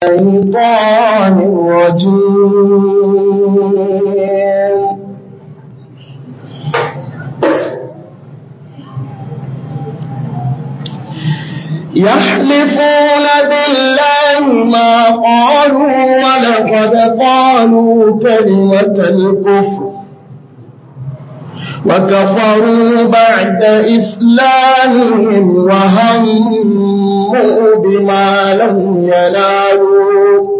الشيطان الرجيم يحلفون بالله ما قالوا ولقد قالوا كلمة الكفر وكفروا بعد إسلامهم وهموا بما لم ينالوا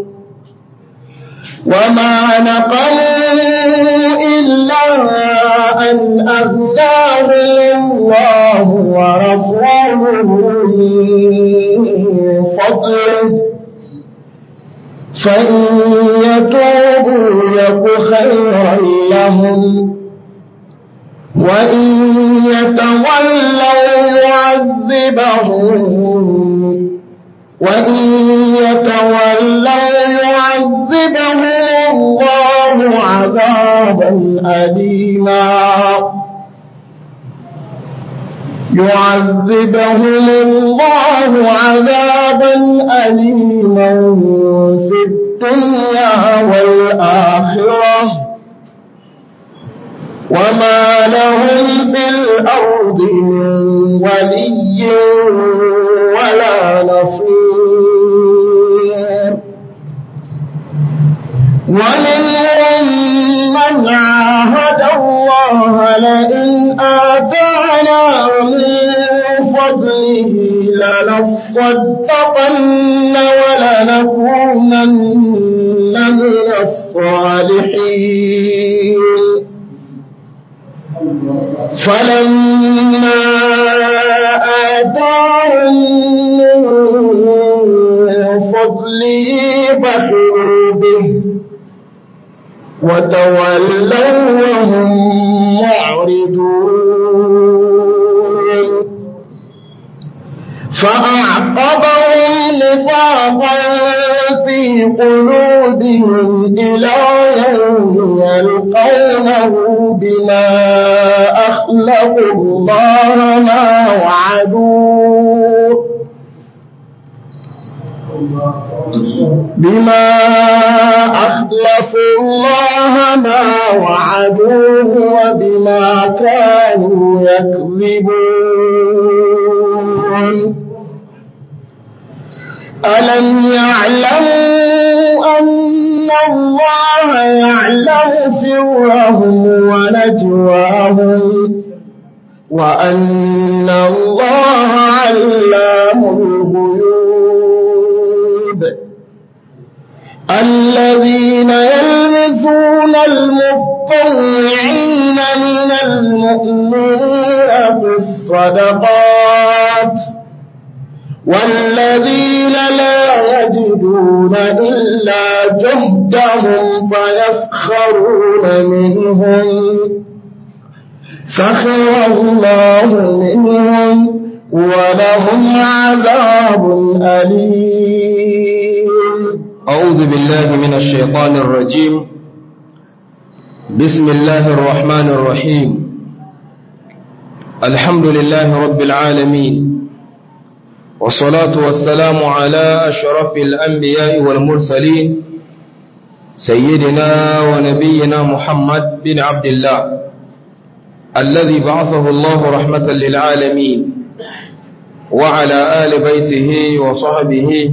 وما نقموا إلا أن أغناهم الله ورسوله من فضله فإن يتوبوا يك خيرا لهم وإن يتولوا يعذبهم وإن يتولوا يعذبهم الله عذابا أليما يعذبهم الله عذابا أليما في الدنيا والآخرة وما لهم في الأرض من ولي ولا نصير ومنهم من عاهد الله لئن آتانا من فضله لنصدقن ولنكونن من الصالحين فلما آتاهم من فضله بخلوا به وتولوا وهم معرضون فأعقبهم نفاقا في قلوبهم إلى يوم يلقونه بما أخلقوا الله ما وعدوه بما أخلفوا الله ما وعدوه وبما كانوا يكذبون ألم يعلموا أن الله يعلم سرهم ونجواهم وأن الله علام الغيوب الذين يلمزون المطوعين من المؤمنين في الصدقات والذين لا يجدون إلا جهدهم فيسخرون منهم سخر الله منهم ولهم عذاب أليم أعوذ بالله من الشيطان الرجيم بسم الله الرحمن الرحيم الحمد لله رب العالمين والصلاة والسلام على أشرف الأنبياء والمرسلين سيدنا ونبينا محمد بن عبد الله الذي بعثه الله رحمة للعالمين وعلى آل بيته وصحبه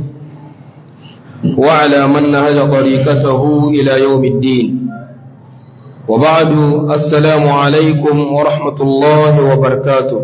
وعلى من نهج طريقته إلى يوم الدين وبعد السلام عليكم ورحمة الله وبركاته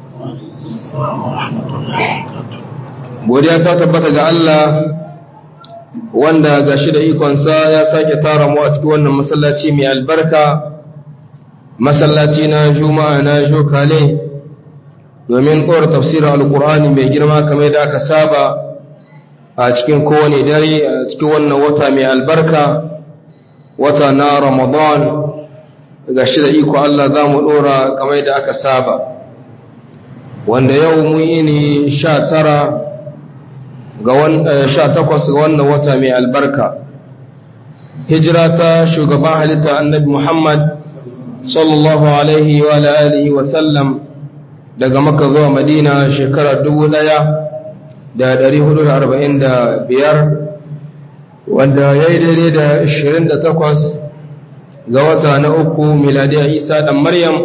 godiya ta tabbata ga Allah wanda ga shi da ikonsa ya sake tara mu a cikin wannan masallaci mai albarka masallaci na juma'a na jokale domin kowar tafsirin alkur'ani mai girma kamar da aka saba a cikin kowane dare a cikin wannan wata mai albarka wata na ramadan ga shi da iko Allah za mu ɗora kamar da aka saba wanda yau mun yi ne sha tara ga sha takwas ga wannan wata mai albarka hijira ta shugaban halitta annabi muhammad sallallahu alaihi wa alihi wa sallam daga maka zuwa madina shekara dubu ɗaya da ɗari hudu da arba'in da biyar wanda ya yi daidai da 28 ga wata na uku miladiyar isa ɗan maryam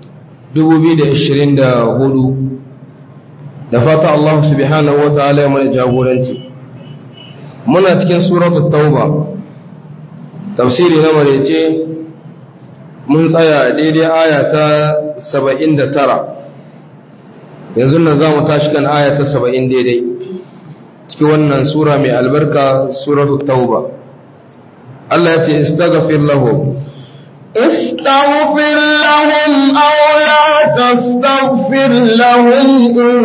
2024 da fata Allah subhanahu wa ta'ala ya mana jagoranci muna cikin suratul tauba tafsiri na marece mun tsaya daidai aya ta 79 yanzu nan za mu tashi kan aya ta 70 daidai cikin wannan sura mai albarka suratul tauba Allah ya ce istaghfir lahum استغفر لهم أو لا تستغفر لهم إن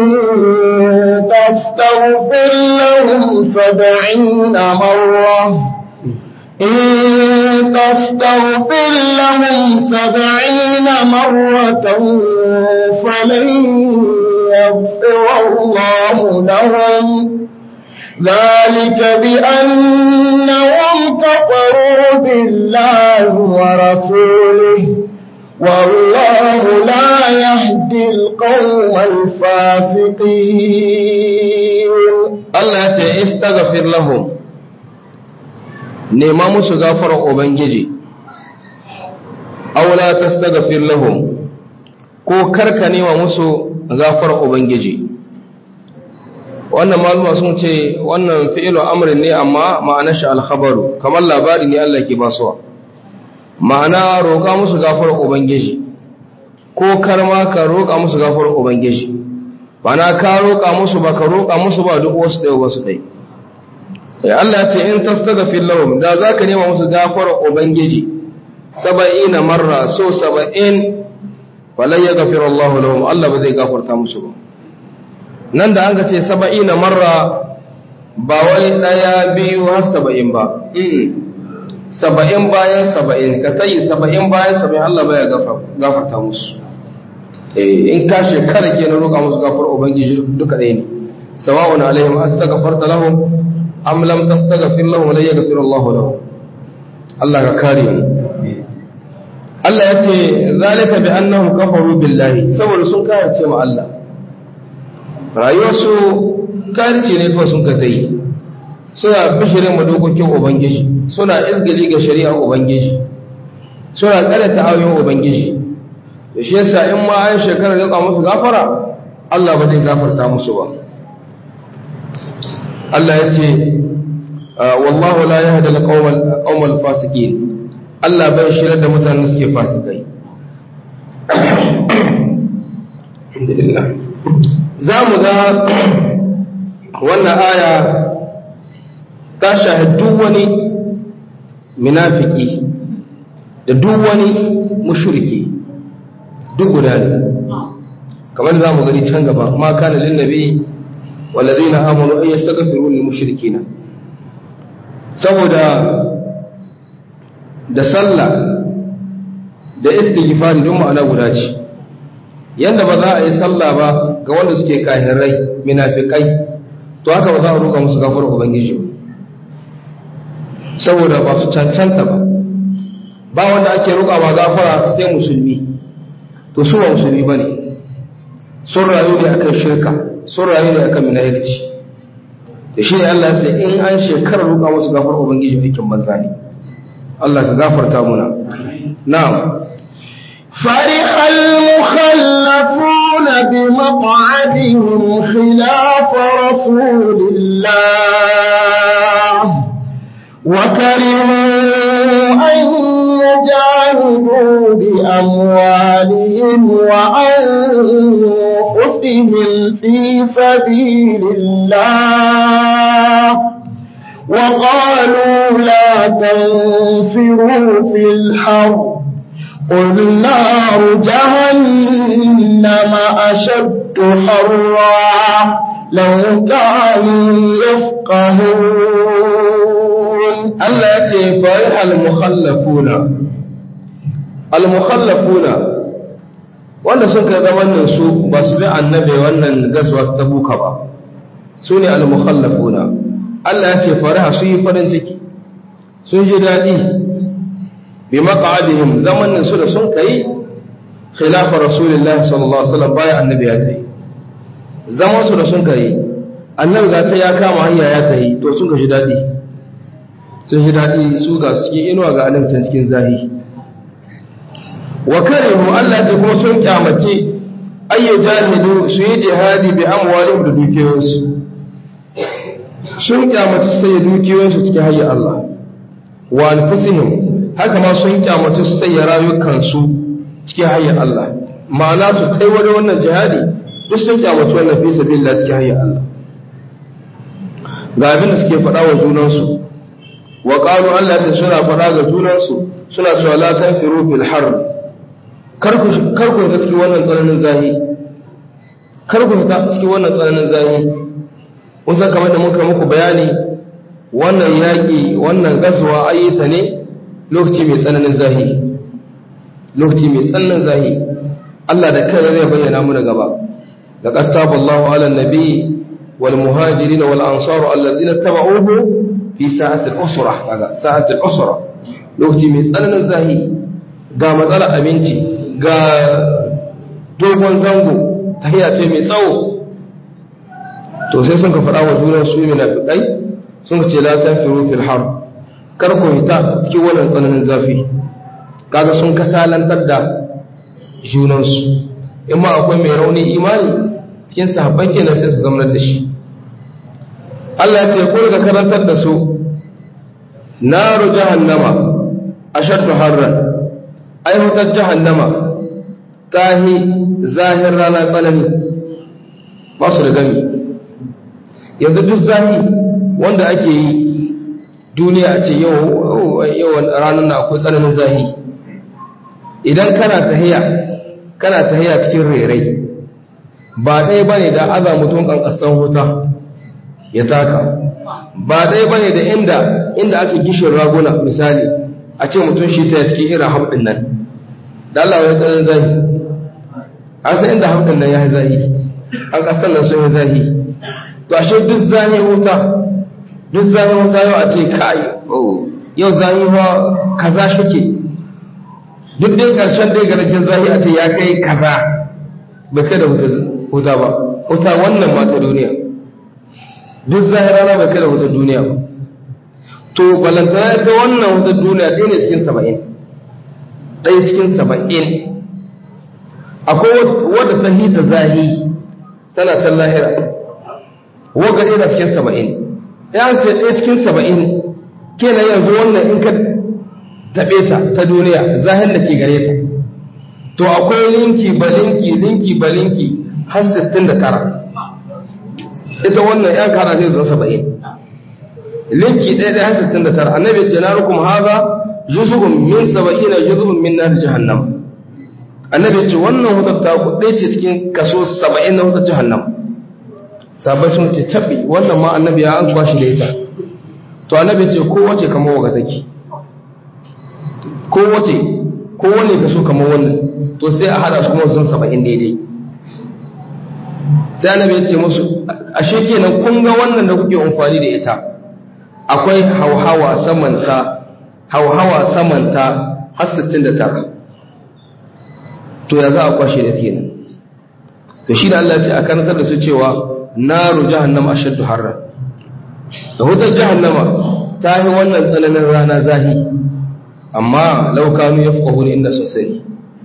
تستغفر لهم سبعين مرة إن تستغفر لهم سبعين مرة فلن يغفر الله لهم ذلك بأنهم كفروا بالله ورسوله والله لا يهدي القوم الفاسقين Allah ce istaghfir lahum nema musu gafarar ubangiji aw la tastaghfir lahum ko karka nema musu gafarar ubangiji wannan maluma sun ce wannan fi'ilu amrin ne amma ma'anar shi alkhabaru kamar labari ne Allah ke basuwa ma'ana roƙa musu gafarar ubangiji ko karma ka roƙa musu gafarar ubangiji ma'ana ka roƙa musu ba ka roƙa musu ba duk wasu ɗaya wasu ɗaya ya Allah ce in tastaghfir lahum da zaka nema musu gafarar ubangiji saba'ina marra so saba'in falan yaghfiru Allahu lahum Allah ba zai gafarta musu ba nan da an ga ce saba'ina marra ba wai ɗaya biyu har saba'in ba saba'in bayan saba'in ka tayi saba'in bayan saba'in Allah baya gafarta musu in ka shekara ke na roƙa musu gafar ubangiji duka ɗaya ne sawa'un alaihim astaghfarta lahum am lam tastaghfir lahum la yaghfir Allah lahum Allah ka kare mu Allah ya ce zalika bi annahum kafaru billahi saboda sun kayarce ma Allah rayuwarsu kayarce ne kawai sun ka tayi suna bishirin ma dokokin ubangiji suna izgili ga shari'ar ubangiji suna karanta ayoyin ubangiji da shi yasa in ma an shekara ga musu gafara Allah ba zai gafarta musu ba Allah ya ce wallahu la yahdi al-qawmal fasiqin Allah bai shirar da mutanen suke fasikai alhamdulillah za mu ga wannan aya ta shahidu wani munafiki da duk wani mushriki duk guda ne kamar za mu gani can gaba ma kana lin nabi walladheena amanu ay yastaghfiru lil mushrikeena saboda da sallah da istighfari don ma'ana guda ce yanda ba za a yi sallah ba ga wanda suke kahirai munafikai to haka ba za a roƙa musu gafara ubangiji ba saboda ba su cancanta ba ba wanda ake roƙa ba gafara sai musulmi to su ba musulmi ba ne sun rayu ne akan shirka sun rayu ne akan minayarci da shi ne Allah sai in an shekarar roƙa musu gafar ubangiji aikin banza ne Allah ka gafarta muna na'am فرح المخلفون بمقعدهم خلاف رسول الله وكرهوا أن يجاهدوا بأموالهم وأنفسهم في سبيل الله وقالوا لا تنفروا في الحرب قل نار جهنم أشد حرا لو كانوا يفقهون Allah ya ce fari al-mukhallafuna al-mukhallafuna wanda sun kai zaman su ba su bi annabi wannan gaswa ta buka ba su ne al-mukhallafuna Allah ya ce fariha su yi farin ciki sun ji daɗi bi maq'adihim zamanin su da sun kai khilafa rasulullah sallallahu alaihi wasallam bayan annabi ya kai zaman su da sun kai annabi ga ta ya kama hanya ya kai to sun ga ji daɗi sun yi daɗi su ga su cikin inuwa ga alimtan cikin zahi wa karihu Allah ta kuma sun kyamace ayya jahidu su yi jihadi bi amwalihim da dukiyoyinsu sun kyamace su sai dukiyoyinsu cikin hayyar Allah wa anfusihim haka ma sun kyamace su sai rayukansu cikin hayyar Allah ma'ana su kai wani wannan jihadi duk sun kyamace wannan fi sabilillah cikin hayyar Allah ga abin da suke faɗa wa junansu wa qalu Allah ta suna faɗa ga junansu suna cewa la tanfiru fil har kar ku kar ku ta cikin wannan tsananin zahi kar ku ta cikin wannan tsananin zahi kun san kamar da muka muku bayani wannan yaƙi wannan gazuwa ayyuta ne lokaci mai tsananin zahi lokaci mai tsananin zahi Allah da kai zai bayyana mu gaba laqad taballahu ala nabi wal muhajirin wal ansar alladhina tabauhu fi sa'ati al-usra kaga sa'ati al-usra lokaci mai tsananin zahi ga matsalar abinci ga dogon zango tahiya ce mai tsawo to sai sun ka faɗa wa junan su munafiqai sun ce la tanfiru fil har kar ku hita cikin wannan tsananin zafi kaga sun kasalantar da junansu in ma akwai mai rauni imani cikin sahabban kenan sai su zamanar da shi Allah ya ce ku ga karantar da su naru jahannama ashaddu harran ai hutar jahannama tahi zahir rana tsanani ba su da gami yanzu duk zahi wanda ake yi duniya a ce yawan ranar na akwai tsananin zahi idan kana tahiya kana tahiya cikin rerai ba ɗaya bane da aza mutum ƙanƙasan wuta ya taka ba ɗaya bane da inda inda ake gishin raguna misali a ce mutum shi ta cikin irin hamɗin nan da Allah ya tsananin zahi a san inda hamɗin nan ya yi zahi an ƙasan nan sun yi zahi to ashe duk zahi wuta duk zahi wuta yau a ce kai yau zahi wa kaza shike duk dai ƙarshen dai garkin zahi a ce ya kai kaza bai kai da wuta ba wuta wannan mata duniya duk zahi rana bai kai da wuta duniya ba to balantana ta wannan wuta duniya ɗaya ne cikin saba'in ɗaya cikin saba'in akwai wadda ta hita zahi tana can lahira waga ɗaya cikin saba'in ya ce ɗaya cikin saba'in kenan yanzu wannan in ka taɓe ta ta duniya zahir da ke gare ta to akwai linki ba linki linki ba linki har 69 ita wannan yan kara zai zan saba'in linki ɗaya ɗaya har 69 annabi ce na rukum haza juz'un min saba'ina juz'un min nar jahannam annabi ce wannan hutar ta ku ɗaya ce cikin kaso saba'in na hutar jahannam sabai sun ce tabi wannan ma annabi ya an kwashi da ita to annabi ce kowace kamar waga take kowace kowane kaso kamar wannan to sai a hada su kuma sun saba'in daidai sai annabi ya ce musu ashe kenan kun ga wannan da kuke amfani da ita akwai hauhawa samanta hauhawa samanta har 69 to ya za a kwashe da kenan to shi da Allah ya ce a karantar da su cewa naru jahannama ashaddu harra da wutar jahannama ta yi wannan tsananin rana zahi amma laukanu ya fi inda sosai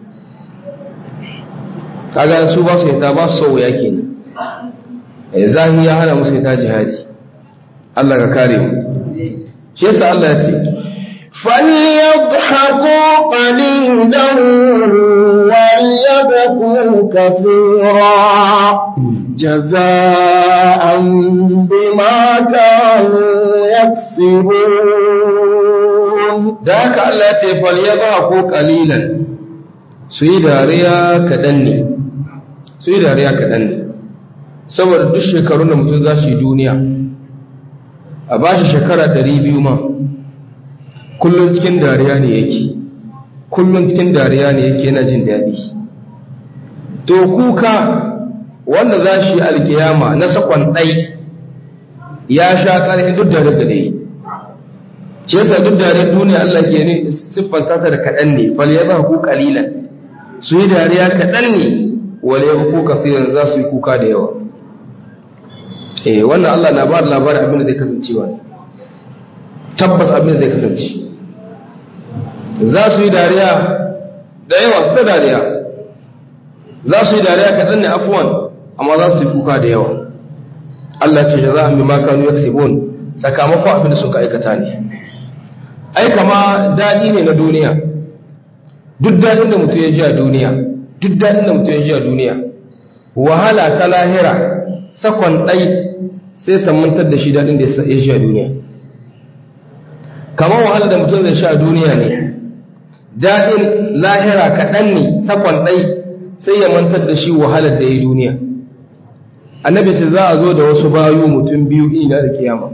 kaga su ba su yata ba su sau ya ke ne zahi ya hana musu yata jihadi Allah ka kare mu shi yasa Allah ya ce فليضحكوا قليلا وليبكوا كثيرا جزاء بما كانوا يكسبون da haka Allah ce fal ya ba ko kalilan su yi dariya kaɗan ne su yi dariya kaɗan ne saboda duk shekarun da mutum za shi duniya a ba shi shekara ɗari biyu ma kullum cikin dariya ne yake kullum cikin dariya ne yake yana jin daɗi to kuka wanda za shi alkiyama na sakon ɗai ya sha ƙarfi duk da daga dai ce yasa duk da duniya Allah ke ne siffanta ta da kaɗan ne fal ya ku kalilan su yi dariya kaɗan ne wale ya ku kasiran za su yi kuka da yawa eh wannan Allah na ba da labarin abin da zai kasancewa ne tabbas abin zai kasance za su yi dariya da yawa su ta dariya za su yi dariya kaɗan ne afuwan amma za su yi kuka da yawa Allah ce da za a mimma kanu ya sakamakon abin da suka aikata ne ai kama daɗi ne na duniya duk daɗin da mutum ya ji a duniya duk daɗin da mutum ya ji a duniya wahala ta lahira sakon ɗai sai ta mantar da shi daɗin da ya ji a duniya kamar wahala da mutum zai sha a duniya ne daɗin lahira kaɗan ne sakon ɗai sai ya mantar da shi wahalar da ya yi duniya annabi ce za a zo da wasu bayu mutum biyu ina da kiyama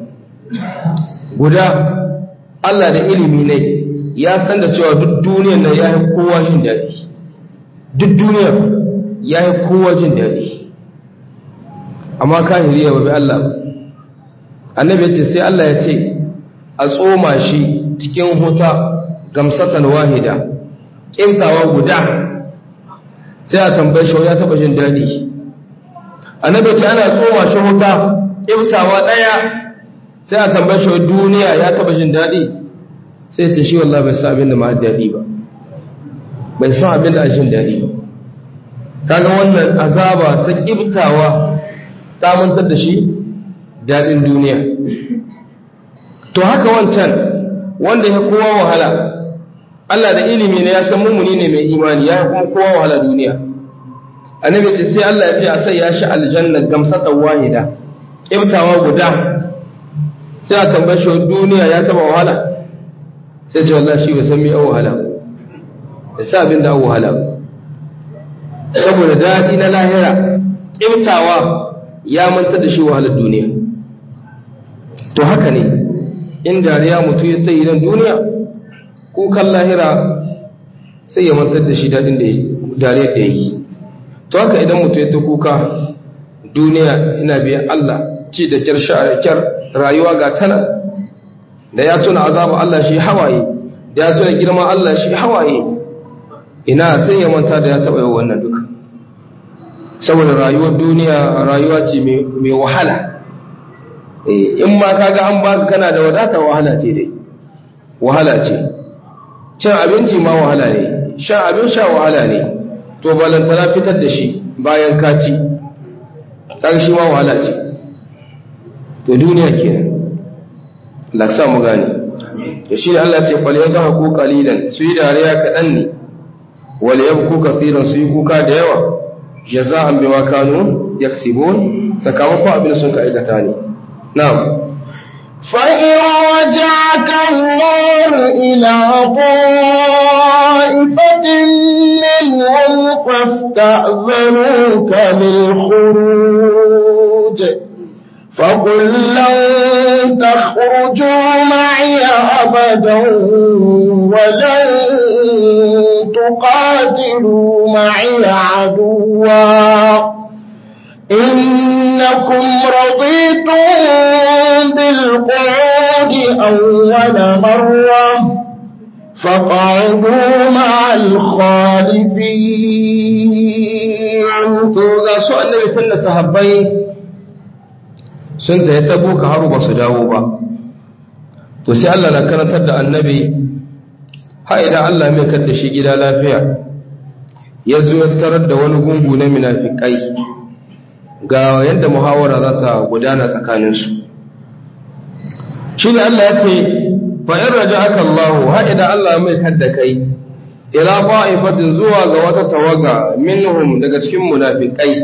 guda Allah da ilimi ne ya san da cewa duk duniyar nan ya yi kowa jin daɗi duk duniyar ya yi kowa jin daɗi amma kahiri ya babi Allah annabi ya ce sai Allah ya ce a tsoma shi cikin huta gamsatan wahida ƙintawa guda sai a tambaye shi ya taɓa jin daɗi annabi ya ce ana tsoma shi huta ƙintawa ɗaya sai a tambaye shi duniya ya taɓa jin daɗi sai ce shi wallah bai san abin da ma daɗi ba bai san abin da a jin daɗi ba kaga wannan azaba ta ƙibtawa ta mantar da shi daɗin duniya to haka wancan wanda ya kowa wahala Allah da ilimi ne ya san mummuni ne mai imani ya kuma kowa wahala duniya annabi ce sai Allah ya ce a sai ya shi aljanna gamsatan wahida ƙibtawa guda sai a tambaye shi duniya ya taba wahala sai ce wallahi shi bai san me an wahala da sa abin da an wahala saboda daɗi na lahira ƙimtawa ya manta da shi wahalar duniya to haka ne in dariya mutu ya tsaye nan duniya kukan lahira sai ya mantar da shi daɗin da dariyar da ya yi to haka idan mutu ya ta kuka duniya ina biyan Allah ci da kyar sha da kyar rayuwa ga tana da ya tuna azaba Allah shi hawaye da ya tuna girman Allah shi hawaye ina sai ya manta da ya taɓa yau wannan duka saboda rayuwar duniya rayuwa ce mai wahala in ma kaga an baka kana da wadata wahala ce dai wahala ce cin abinci ma wahala ne shan abin sha wahala ne to balantana fitar da shi bayan kaci ɗan shi ma wahala ce to duniya kenan laksa mu gane to shi Allah ce fal yadha ku qalilan su yi dariya kadan ne wal yabku kaseeran su yi kuka da yawa jaza'an bima kanu yaksibun sakamakon abin sun ka aikata ne na'am فإن رجعك الله إلى طائفة منهم فاستأذنوك للخروج فقل لن تخرجوا معي أبدا ولن تقاتلوا معي عدوا إنكم رضيتم بالقعود أول مرة فقعدوا مع الخالفين to ga su annabi tunda sahabbai sun ta ta boka haru ba su dawo ba to sai Allah na karantar da annabi ha idan Allah mai kadda shi gida lafiya ya zo ya tarar da wani gungu na munafikai ga yadda muhawara za ta gudana tsakaninsu shi ne Allah ya ce fa'in raja aka Allah ha idan Allah mai kadda kai ila fa'ifatin zuwa ga wata tawaga minhum daga cikin munafikai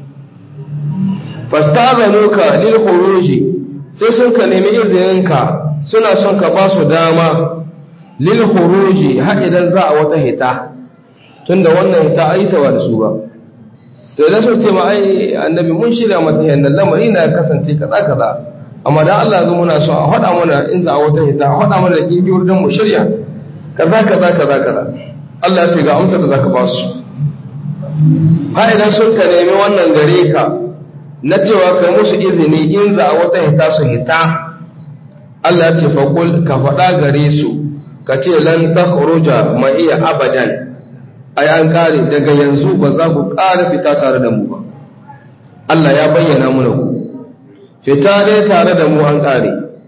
fastazanuka lil khuruji sai sun ka nemi izininka suna son ka ba su dama lil khuruji har idan za a wata hita tunda wannan hita ai ta da su ba to idan sun ce ma ai annabi mun shirya mata yannan lamari na kasance kaza kaza amma dan Allah zo muna so a faɗa mana in za a wata hita a faɗa mana da kingiyoyi don mu shirya kaza kaza kaza kaza Allah ya ce ga amsar da zaka ba su har idan sun ka nemi wannan gare ka na cewa kai musu izini in za a wata hita su hita Allah ya ce faƙul ka faɗa gare su ka ce lan ta ma iya abadan ai an kare daga yanzu ba za ku ƙara fita tare da mu ba Allah ya bayyana muna ku fita dai tare da mu an ƙare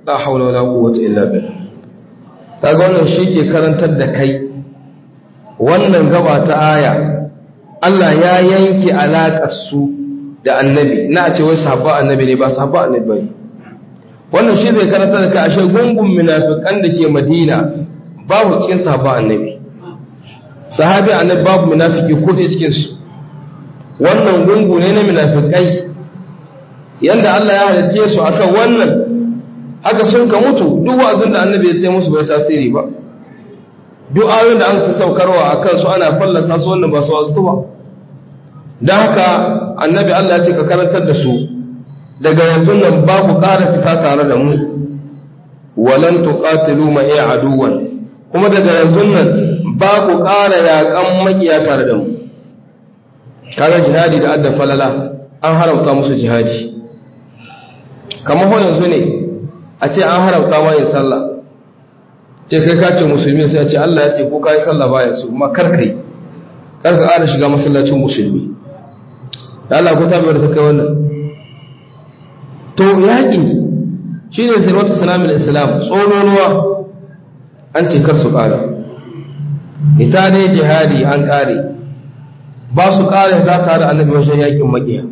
la haula wala quwwata illa billah kaga wannan shi ke karantar da kai wannan gaba ta aya Allah ya yanke alaƙar su da annabi na ce wai sahabba annabi ne ba sahabba annabi bane wannan shi zai karanta da kai ashe gungun munafikan da ke Madina babu cikin sahabba annabi sahabi annabi babu munafiki ko ɗaya cikin su wannan gungu ne na munafikai yanda Allah ya halitte su akan wannan haka sun ka mutu duk wa'azin da annabi ya musu bai tasiri ba duk ayoyin da an ka saukarwa akan su ana fallasa su wannan ba su wasu ba don haka annabi Allah ya ce ka karantar da su daga yanzu nan ba ku ƙara fita tare da mu walan tuqatilu ma iya aduwan kuma daga yanzu nan ba ku ƙara yaƙan makiya tare da mu kaga jihadi da adda falala an haramta musu jihadi kamar ho yanzu ne a ce an haramta ma yin sallah ce kai ka ce musulmi sai a ce Allah ya ce ko kai sallah baya su kuma kar kai kar ka ƙara shiga masallacin musulmi da Allah ko tabi da ta kai wannan to yaƙi shine sirwatu salamul islam tsononuwa an ce kar su ƙara ita ne jihadi an ƙare ba su ƙara za ta da annabi wajen yaƙin maƙiya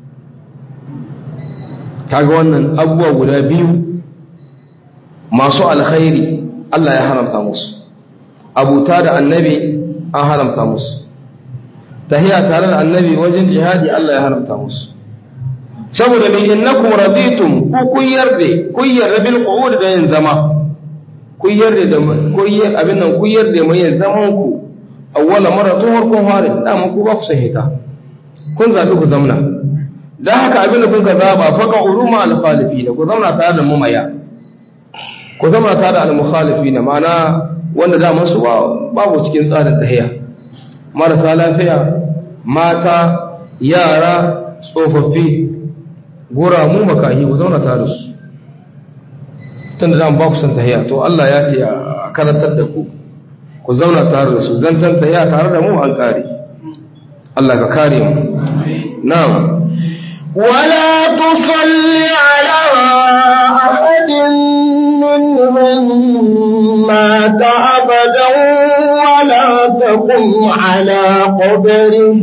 kaga wannan abubuwa guda biyu masu alkhairi Allah ya haramta musu abuta da annabi an haramta musu tahiya tare da annabi wajen jihadi Allah ya haramta musu saboda mai innakum raditum ku kun yarda kun yarda bil qu'ud da yin zama kun yarda da kun yarda abin nan kun yarda mai yin zaman ku awwala mara tun harkon harin da mu ku ba ku sahita kun zabi ku zamna dan haka abin da kun ka zaba faka uruma al khalifina ku zamna tare da mumaya ku zamna tare da al mukhalifina ma'ana wanda da masu babu cikin tsarin tahiya marasa lafiya mata yara tsofaffi gora mu makahi ku zauna tare da su tun da ba ku san tahiya to Allah ya ce a karantar da ku ku zauna tare da su zancan tahiya tare da mu an kare Allah ka kare mu na'am ولا تصل على أحد منهم مات أبدا ولا تقم على قبره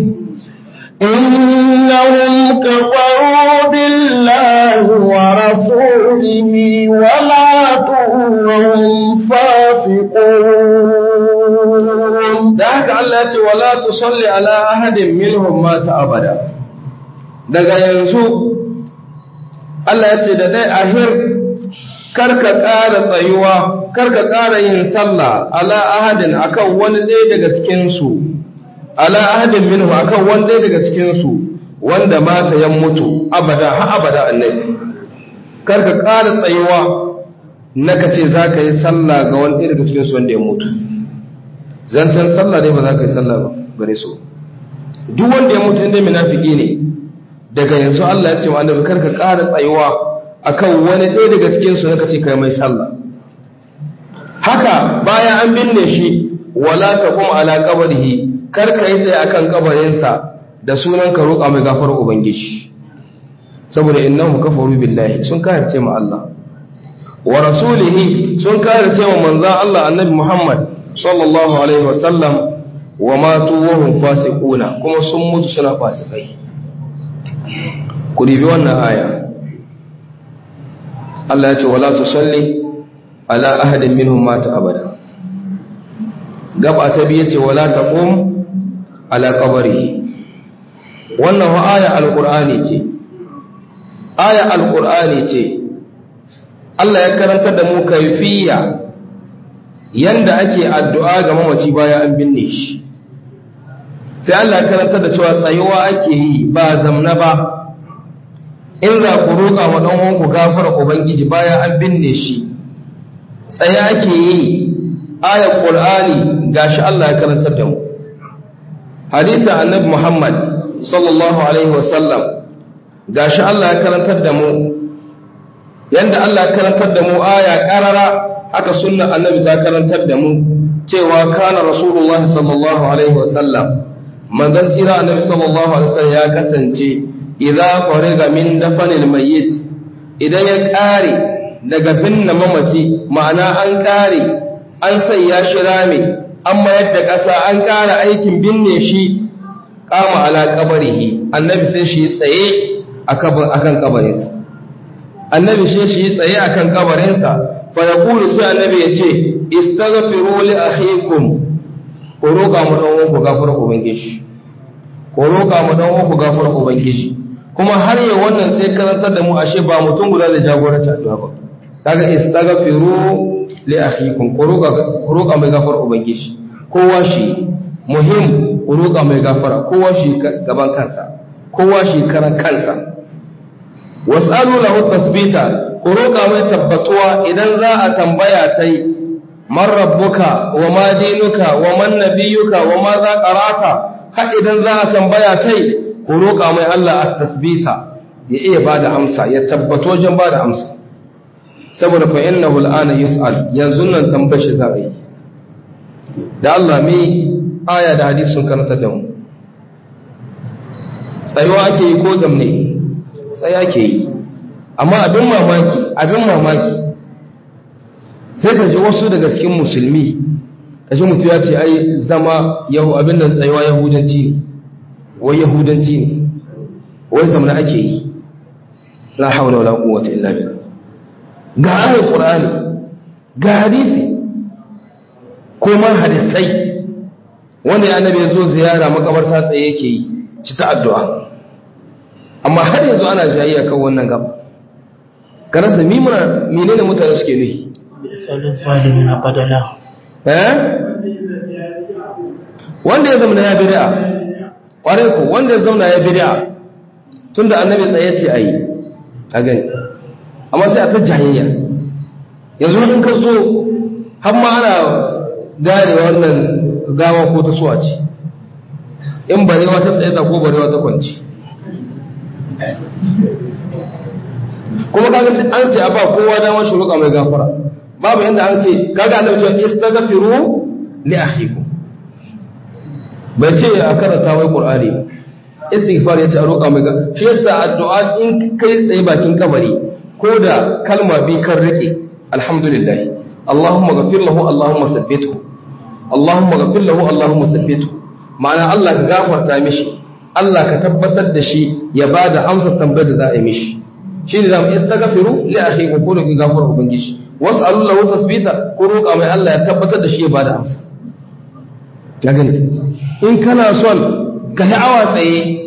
إنهم كفروا بالله ورسوله وماتوا وهم فاسقون da haka Allah ya ce wala tusalli ala ahadin minhum mata abada daga yanzu Allah ya ce da dai ahir karka ƙara tsayuwa karka ƙara yin sallah ala ahadin akan wani ɗaya daga cikin su ala ahadin minhu akan wani ɗaya daga cikin su wanda mata ya mutu abada ha abada annabi karka ƙara tsayuwa na kace za ka yi sallah ga wani ɗaya daga cikin su wanda ya mutu zancen sallah dai ba za ka yi sallah ba gare su duk wanda ya mutu inda munafiki ne daga yanzu Allah ya ce wa annabi karka ƙara tsayuwa akan wani ɗaya daga cikin su naka ce kai mai sallah haka bayan an binne shi wala taqum ala qabrihi karka yi tsaye akan kabarinsa da sunan ka roƙa mai gafarar ubangiji saboda innahu kafaru billahi sun kafirce ma Allah wa rasulihi sun kafirce ma manzon Allah annabi Muhammad sallallahu alaihi wasallam wa matu wa hum fasiquna kuma sun mutu suna fasikai ku dibi wannan aya Allah ya ce wala tusalli ala ahadin minhum mata abada gaba ta biye ce wala taqum ala qabrihi wannan wa aya alqur'ani ce aya alqur'ani ce Allah ya karanta da mu kaifiya yanda ake addu'a ga mamaci bayan an binne shi sai Allah ya karanta da cewa tsayuwa ake yi ba zamna ba in za ku roƙa wa ɗan uwanku gafara ubangiji bayan an binne shi tsaye ake yi ayar qur'ani gashi Allah ya karantar da mu hadisi annabi Muhammad sallallahu alaihi wasallam gashi Allah ya karantar da mu yanda Allah ya karantar da mu aya karara haka sunnar annabi ta karantar da mu cewa kana rasulullahi sallallahu alaihi wasallam manzon tsira annabi sallallahu alaihi wasallam ya kasance idza fariga min dafanil mayyit idan ya kare daga binne mamaci ma'ana an kare an sanya shi rame an mayar da ƙasa an ƙara aikin binne shi kama ala kabarihi annabi sai shi tsaye akan kabarinsa annabi sai shi tsaye akan kabarinsa fa yaqulu sai annabi ya ce istaghfiru li akhikum ko roƙa mu dan uwanku gafarar ubangiji ko roƙa mu dan uwanku gafarar ubangiji kuma har yau wannan sai karantar da mu ashe ba mutum guda da jagoranci addu'a ba kaga istaghfiru li akhikum ko roƙa ko roƙa mai gafarar ubangiji kowa shi muhim ku roƙa mai gafara kowa shi gaban kansa kowa shi karan kansa was'alu lahu tasbita ku roƙa mai tabbatuwa idan za a tambaya tai man rabbuka wa ma dinuka wa man nabiyuka wa ma za qara'ata har idan za a tambaya tai ku roƙa mai Allah at-tasbita ya iya bada amsa ya tabbato wajen bada amsa saboda fa innahu al'ana yus'al yanzu nan tambashi za a yi da Allah mi aya da hadisi sun karanta da mu tsayuwa ake yi ko zamne tsaye ake yi amma abin mamaki abin mamaki sai ka ji wasu daga cikin musulmi ka ji mutu ya ce ai zama yahu abin da tsayuwa yahudanci ne wai yahudanci ne wai zamna ake yi la haula wala quwwata illa billah ga ayat qur'ani ga hadisi ko man hadisai wanda ya annabi ya zo ziyara makabarta tsaye yake yi ci ta addu'a amma har yanzu ana jayayya kan wannan gaba karasa mimuna menene mutane suke nuhi eh wanda ya zama ya bid'a kwarai ko wanda ya zama ya bid'a tunda annabi tsaye ce ayi a gani amma sai a ta jayayya yanzu in ka so har ma ana gane wannan gawa ko ta suwa ce in barewa ta tsaye ko barewa ta kwanci kuma kaga sai an ce a ba kowa dama shi roƙa mai gafara babu inda an ce kaga Allah ce istaghfiru li akhikum bai ce a karanta mai qur'ani istighfar ya ce a roƙa mai gafara shi yasa addu'a in kai tsaye bakin kabari ko da kalma bi kan rike alhamdulillah Allahumma ghafir lahu Allahumma sabbithu Allahumma ghafir lahu Allahumma sabbithu ma'ana Allah ka gafarta mishi Allah ka tabbatar da shi ya bada amsa tambayar da za a yi mishi shi ne zamu istaghfiru li akhikum ko da ki gafara ubangiji was'alu lahu tasbita ko roƙa mai Allah ya tabbatar da shi ya bada amsa ya gani in kana son ka yi awa tsaye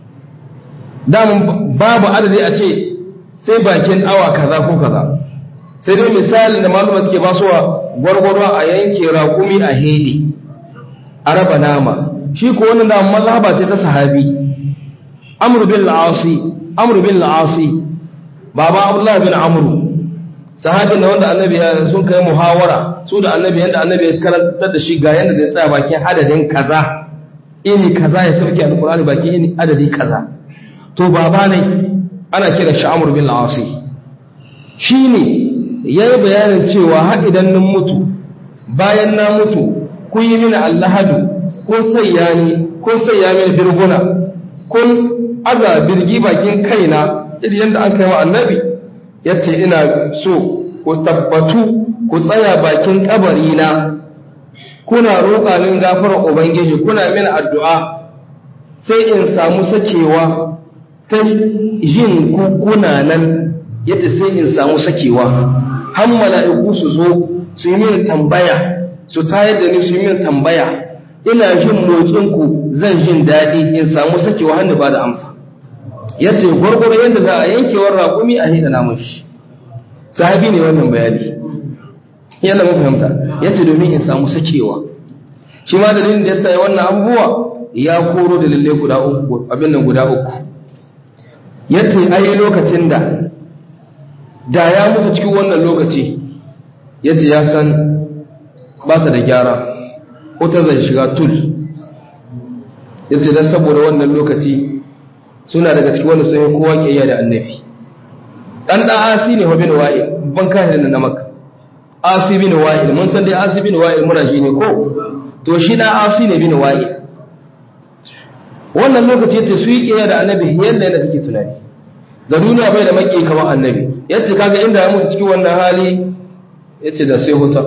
damun babu adadi a ce sai bakin awa kaza ko kaza sai dai misalin da maluma suke basuwa gwargwaro a yanke raƙumi a hede a raba nama shi ko wannan da mazhaba ce ta sahabi amr bin al-asi amr bin al-asi baba abdullah bin amr sahabin da wanda annabi ya sun kai muhawara su da annabi yanda annabi ya karantar da shi ga yanda zai tsaya bakin adadin kaza ini kaza ya sauke alqur'ani bakin ini adadi kaza to baba ne ana kira shi amr bin al-asi shine yayi bayanin cewa har idan nan mutu bayan na mutu kun yi mini allahadu ko sayya ni ko sayya mini birguna kun aza birgi bakin kaina irin yadda an kai wa annabi yace ina so ku tabbatu ku tsaya bakin kabari na kuna roƙa min gafarar ubangiji kuna mini addu'a sai in samu sakewa ta jin kuna nan yadda sai in samu sakewa har mala'iku su zo su yi mini tambaya su tayar da ni su yi mini tambaya ina jin motsinku zan jin daɗi in samu sakewa hannu ba da amsa yace gwargwaro yadda za a yankewar raƙumi a hida namun shi sahabi ne wannan bayani yadda mun fahimta yace domin in samu sakewa shi ma dalilin da yasa ya wannan abubuwa ya koro da lalle guda uku abin nan guda uku yace ai lokacin da da ya mutu cikin wannan lokaci yace ya san ba ta da gyara ko ta zai shiga tul yace dan saboda wannan lokaci suna daga cikin wanda sun yi kowa kiyaya da annabi dan da asi ne bin wa'il ban kai da na maka asi bin wa'il mun san dai asi bin wa'il muna shi ne ko to shi da asi ne bin wa'il wannan lokaci yace su yi kiyaya da annabi yanda yadda kake tunani da duniya bai da maki kamar annabi yace kaga inda ya mutu cikin wannan hali yace da sai huta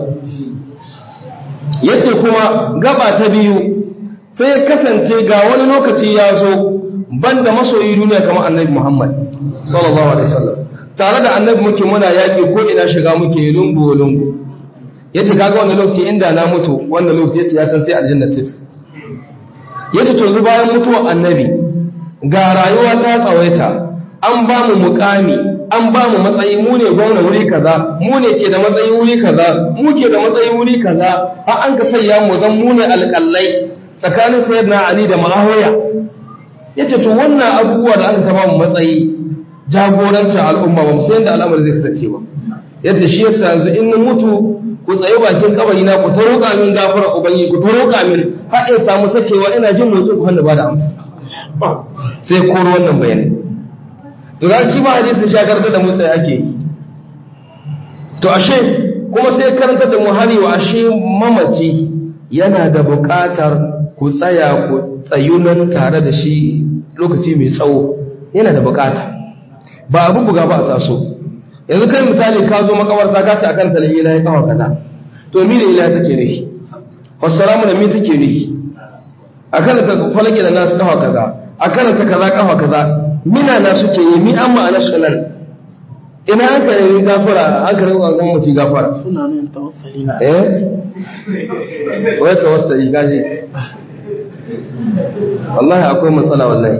yace kuma gaba ta biyu sai ya kasance ga wani lokaci ya zo banda masoyi duniya kamar annabi Muhammad sallallahu alaihi wasallam tare da annabi muke muna yaki ko ina shiga muke lungu lungu yace kaga wannan lokaci inda na mutu wannan lokaci yace ya san sai aljanna ce yace to zu bayan mutuwar annabi ga rayuwa ta tsawaita an ba mu mukami an ba mu matsayi mu ne gwamna wuri kaza mu ne ke da matsayi wuri kaza mu ke da matsayi wuri kaza har an ka sayya mu zan mu ne alƙallai tsakanin sayyidina ali da ma'awiya yace to wannan abubuwa da aka kama mu matsayi jagorancin al'umma ba mu san da al'amari zai kasance ba yace shi yasa yanzu in na mutu ku tsaye bakin kabari na ku ta roƙa min gafara ubangi ku ta roƙa min har in samu sakewa ina jin motsin ku hannu ba da amsa sai koro wannan bayani to ga shi ba hadisin shagar da mu tsaye ake yi to ashe kuma sai karanta da mu hari wa ashe mamaci yana da buƙatar ku tsaya ku tsayunan tare da shi lokaci mai tsawo yana da buƙata ba abin buga ba a taso yanzu kai misali ka zo makabarta ka ce akan talayi na ya kawo kaza to mi da ila take ne wassalamu da mi take ne akan ta falake da nasu kawo kaza akan ta kaza kawo kaza mina na suke yi mi an ma'ana su nan ina aka yi gafara aka rinka ga mutum gafara suna nan tawassali na eh wai tawassali gaji wallahi akwai matsala wallahi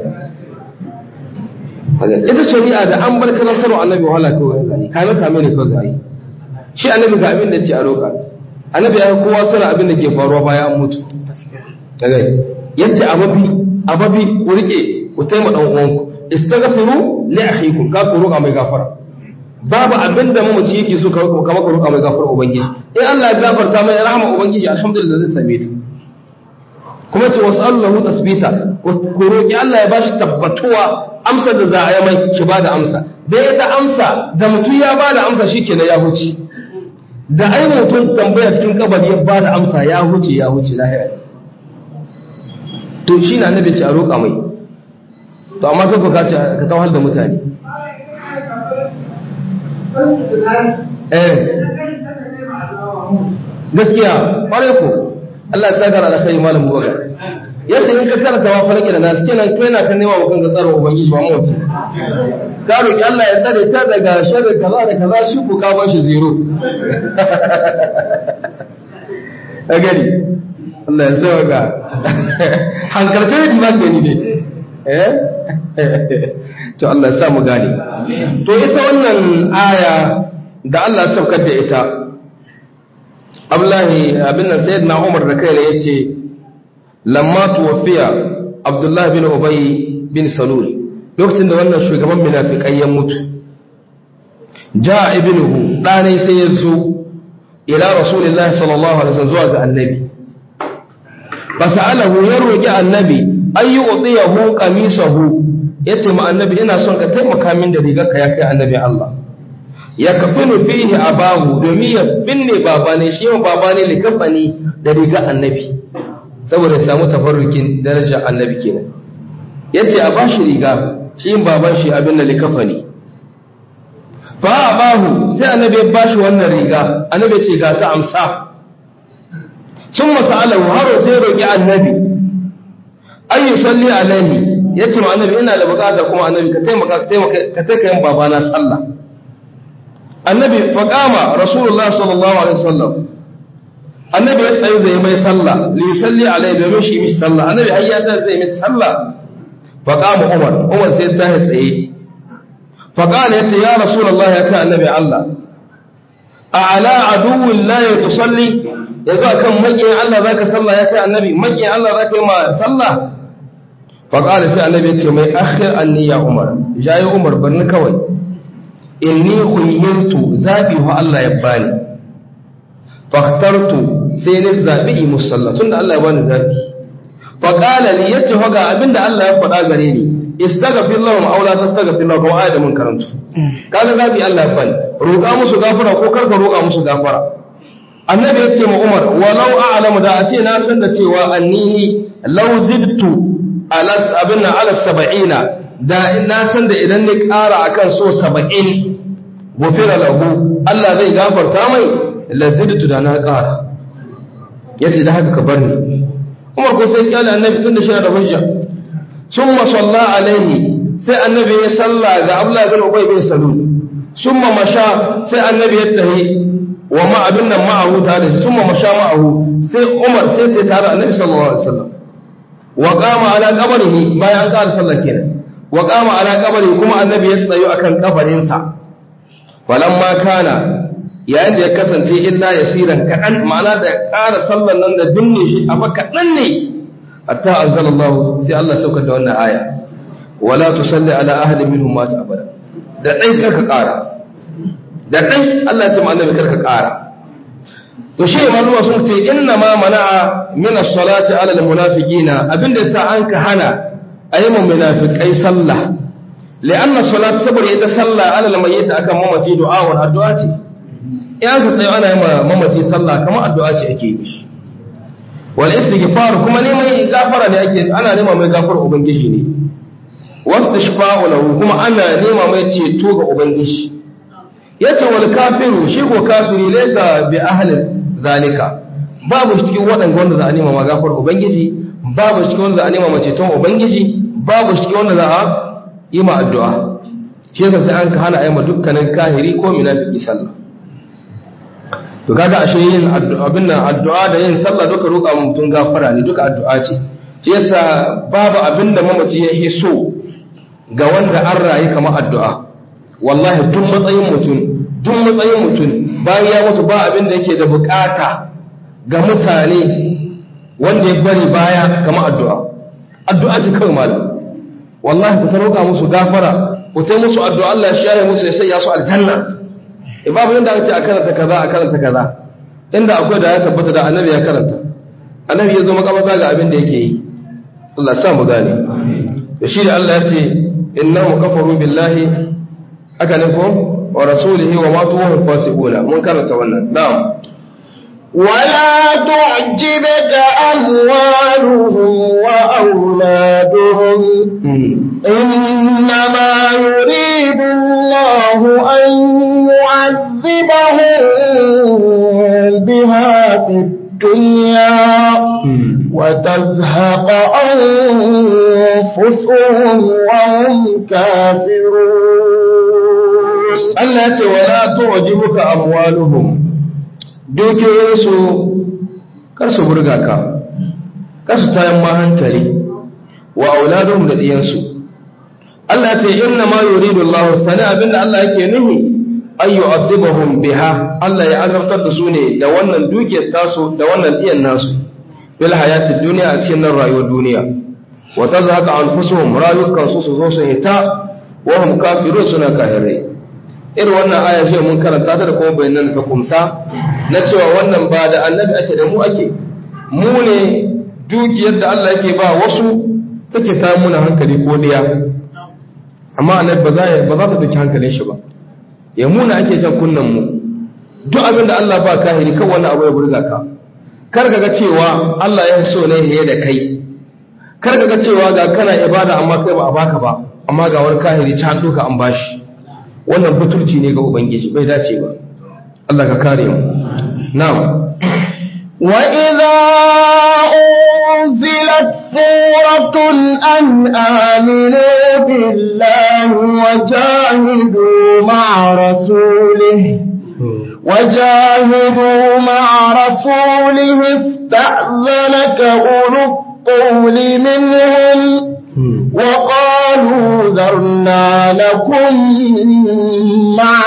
ita shari'a da an bar karantarwa annabi wahala kawai zai kame kame ne kawai zai shi annabi ga abin da ce a roƙa annabi ya kowa sana abin da ke faruwa bayan an mutu daga yace ababi ababi ku rike ku taimaka dan uwanku istaghfiru li akhikum ka ku roƙa mai gafara babu abin da mamaci yake so ka kama ka roƙa mai gafara ubangiji in Allah ya gafarta mai rahama ubangiji alhamdulillah zai same ta kuma ce wasu allahu tasbita ku roƙi Allah ya bashi tabbatuwa amsar da za a yi mai ki ba da amsa da ya ta amsa da mutum ya ba da amsa shi kenan ya huce da ai mutum tambaya cikin kabari ya ba da amsa ya huce ya huce lahira to shi na nabi ce a roƙa mai to amma kai ka ce ka tawhal da mutane eh gaskiya ƙwarai ko Allah ya saka da kai malam Bubakar yace in ka karanta wa farki da nasu kenan kai na kan nema mukan ga tsaro ubangiji ba mutum ka roki Allah ya tsare ta daga sharri kaza da kaza shi ko ka ba shi zero a gari Allah ya sauka ga hankalce da ba ka ni ne eh to Allah ya sa mu gane to ita wannan aya da Allah ya saukar da ita Abdullahi abin nan sayyidina Umar da kai ya ce lamma tuwafiya Abdullah bin Ubay bin Salul lokacin da wannan shugaban munafikai ya mutu ja ibnuhu dane sai ya zo ila rasulullahi sallallahu alaihi wasallam zuwa ga annabi fasalahu ya roki annabi ayu utiyahu qamisahu yace ma annabi ina son ka taimaka min da rigar ka ya kai annabi Allah ya kafinu fihi abahu domin ya binne baba ne shi yawan baba ne likafani da rigar annabi saboda ya samu tafarrukin daraja annabi kenan yace a bashi riga shi yin baban shi abin da likafani fa abahu sai annabi ya bashi wannan riga annabi ce ga ta amsa sun masalahu haro sai roki annabi ay yusalli alaihi yace ma annabi ina da bukata kuma annabi ka taimaka ka taimaka ka taimaka yin babana sallah annabi faqama rasulullah sallallahu alaihi wasallam annabi ya tsaye zai mai sallah li yusalli alaihi domin shi mishi sallah annabi hayya ta zai mishi sallah faqama umar umar sai ta tsaye faqala yace ya rasulullah ya ka annabi allah a'la aduwwin la yusalli yanzu akan makiyin Allah zaka sallah ya kai annabi makiyin Allah zaka yi ma sallah faqala sai annabi ya ce mai akhir anni ya umar jayi umar barni kawai inni khuyyirtu zabi wa Allah ya bani faktartu sai ni zabi yi musalla tunda Allah ya bani zabi faqala li yace hoga abinda Allah ya faɗa gare ni istaghfir lahum aw la tastaghfir lahum ko ayat mun karantu kaga zabi Allah ya bani roƙa musu gafara ko karka roƙa musu gafara annabi yace ma Umar walau a'lamu da ace na san da cewa annini law zidtu ala abinna ala sab'ina da na san da idan ni ƙara akan so 70 gufira lahu Allah zai gafarta mai lazidtu da na ƙara yace da haka ka bar ni Umar ko sai kyale annabi tun da shi da hujja summa salla alaihi sai annabi ya salla ga Abdullah bin Ubay bin Salul summa masha sai annabi ya tahi wa ma abin nan ma'ahu ta da shi summa masha ma'ahu sai Umar sai ta tare annabi sallallahu alaihi wasallam wa qama ala qabrihi bayan an ƙara sallah kenan wa qama ala qabrihi kuma annabi ya tsayo akan kabarin sa falamma kana yayin da ya kasance illa yasiran kaɗan ma'ana da ƙara sallan nan da binne shi a kaɗan ne hatta anzalallahu sai Allah saukar da wannan aya wala tusalli ala ahadin minhum mata abada da dai karka ƙara da dai Allah ya ce ma annabi karka ƙara to shi malama sun ce inna ma mana'a min as-salati ala al-munafiqina abinda yasa an ka hana ayyuman munafiqai sallah li'anna salat saboda ita sallah ala al-mayyit akan mamaci du'a wa addu'a ce in ka tsayo ana yi mamaci sallah kamar addu'a ce ake yi shi wal istighfar kuma neman gafara ne ake ana nema mai gafara ubangiji ne wastashfa'u lahu kuma ana nema mai ceto ga ubangiji yace wal kafiru shi ko kafiri laysa bi ahli zalika babu shi cikin waɗanda wanda za a nema ma gafara ubangiji babu shi cikin wanda za a nema ma ceton ubangiji babu shi cikin wanda za a yi ma addu'a shi yasa sai an ka hana ayyama dukkanin kahiri ko munafiki sallah to kaga ashe yin abin nan addu'a da yin sallah duka roƙa mutum gafara ne duka addu'a ce shi yasa babu abin da mamaci ya yi so ga wanda an rayu kamar addu'a wallahi duk matsayin mutum duk matsayin mutum bayan ya mutu ba abin da yake da bukata ga mutane wanda ya bari baya kamar addu'a addu'a ce kawai malam wallahi ku ta roƙa musu gafara ku ta musu addu'a Allah ya shaye musu ya sanya su aljanna babu inda aka ce a karanta kaza a karanta kaza inda akwai da ya tabbata da annabi ya karanta annabi ya zo makabarta ga abin da yake yi Allah sa mu gane da shi da Allah ya ce innahu kafaru billahi aka ne ko wa rasulihi wa ma tuwa fasiquna mun karanta wannan na'am ولا تعجبك أموالهم وأولادهم إنما يريد الله أن يعذبهم بها في الدنيا وتزهق أنفسهم وهم كافرون التي ولا تعجبك أموالهم dukiyoyinsu kar su burga ka kar su tayan ma hankali wa auladun da diyansu Allah ce inna ma yuridu Allah sani abinda Allah yake nuhi ay yu'adhibuhum biha Allah ya azabtar da su ne da wannan dukiyar tasu da wannan diyan nasu fil hayatid dunya a cikin nan rayuwar duniya wa tazhaqa anfusuhum rayukan su su zo su hita wa hum kafirun suna kafirai irin wannan aya ce mun karanta ta da kuma bayanan ta kumsa na cewa wannan ba da annabi ake da mu ake mu ne dukiyar da Allah yake ba wasu take ta muna hankali ko diya amma annabi ba za ba za ta dauki hankalin shi ba ya muna ake jan kunnan mu duk abin da Allah ba kahiri kan wannan abu ya burga ka kar ka ga cewa Allah ya so ne ya da kai kar ka ga cewa ga kana ibada amma kai ba a baka ba amma ga wani kahiri ta duka an bashi wannan butulci ne ga ubangiji bai dace ba Allah ka kare mu na'am wa idza unzilat suratun an aminu billahi wa jahidu ma'a rasulihi وجاهدوا مع رسوله استأذنك أولو الطول منهم وقالوا ذرنا لكم مع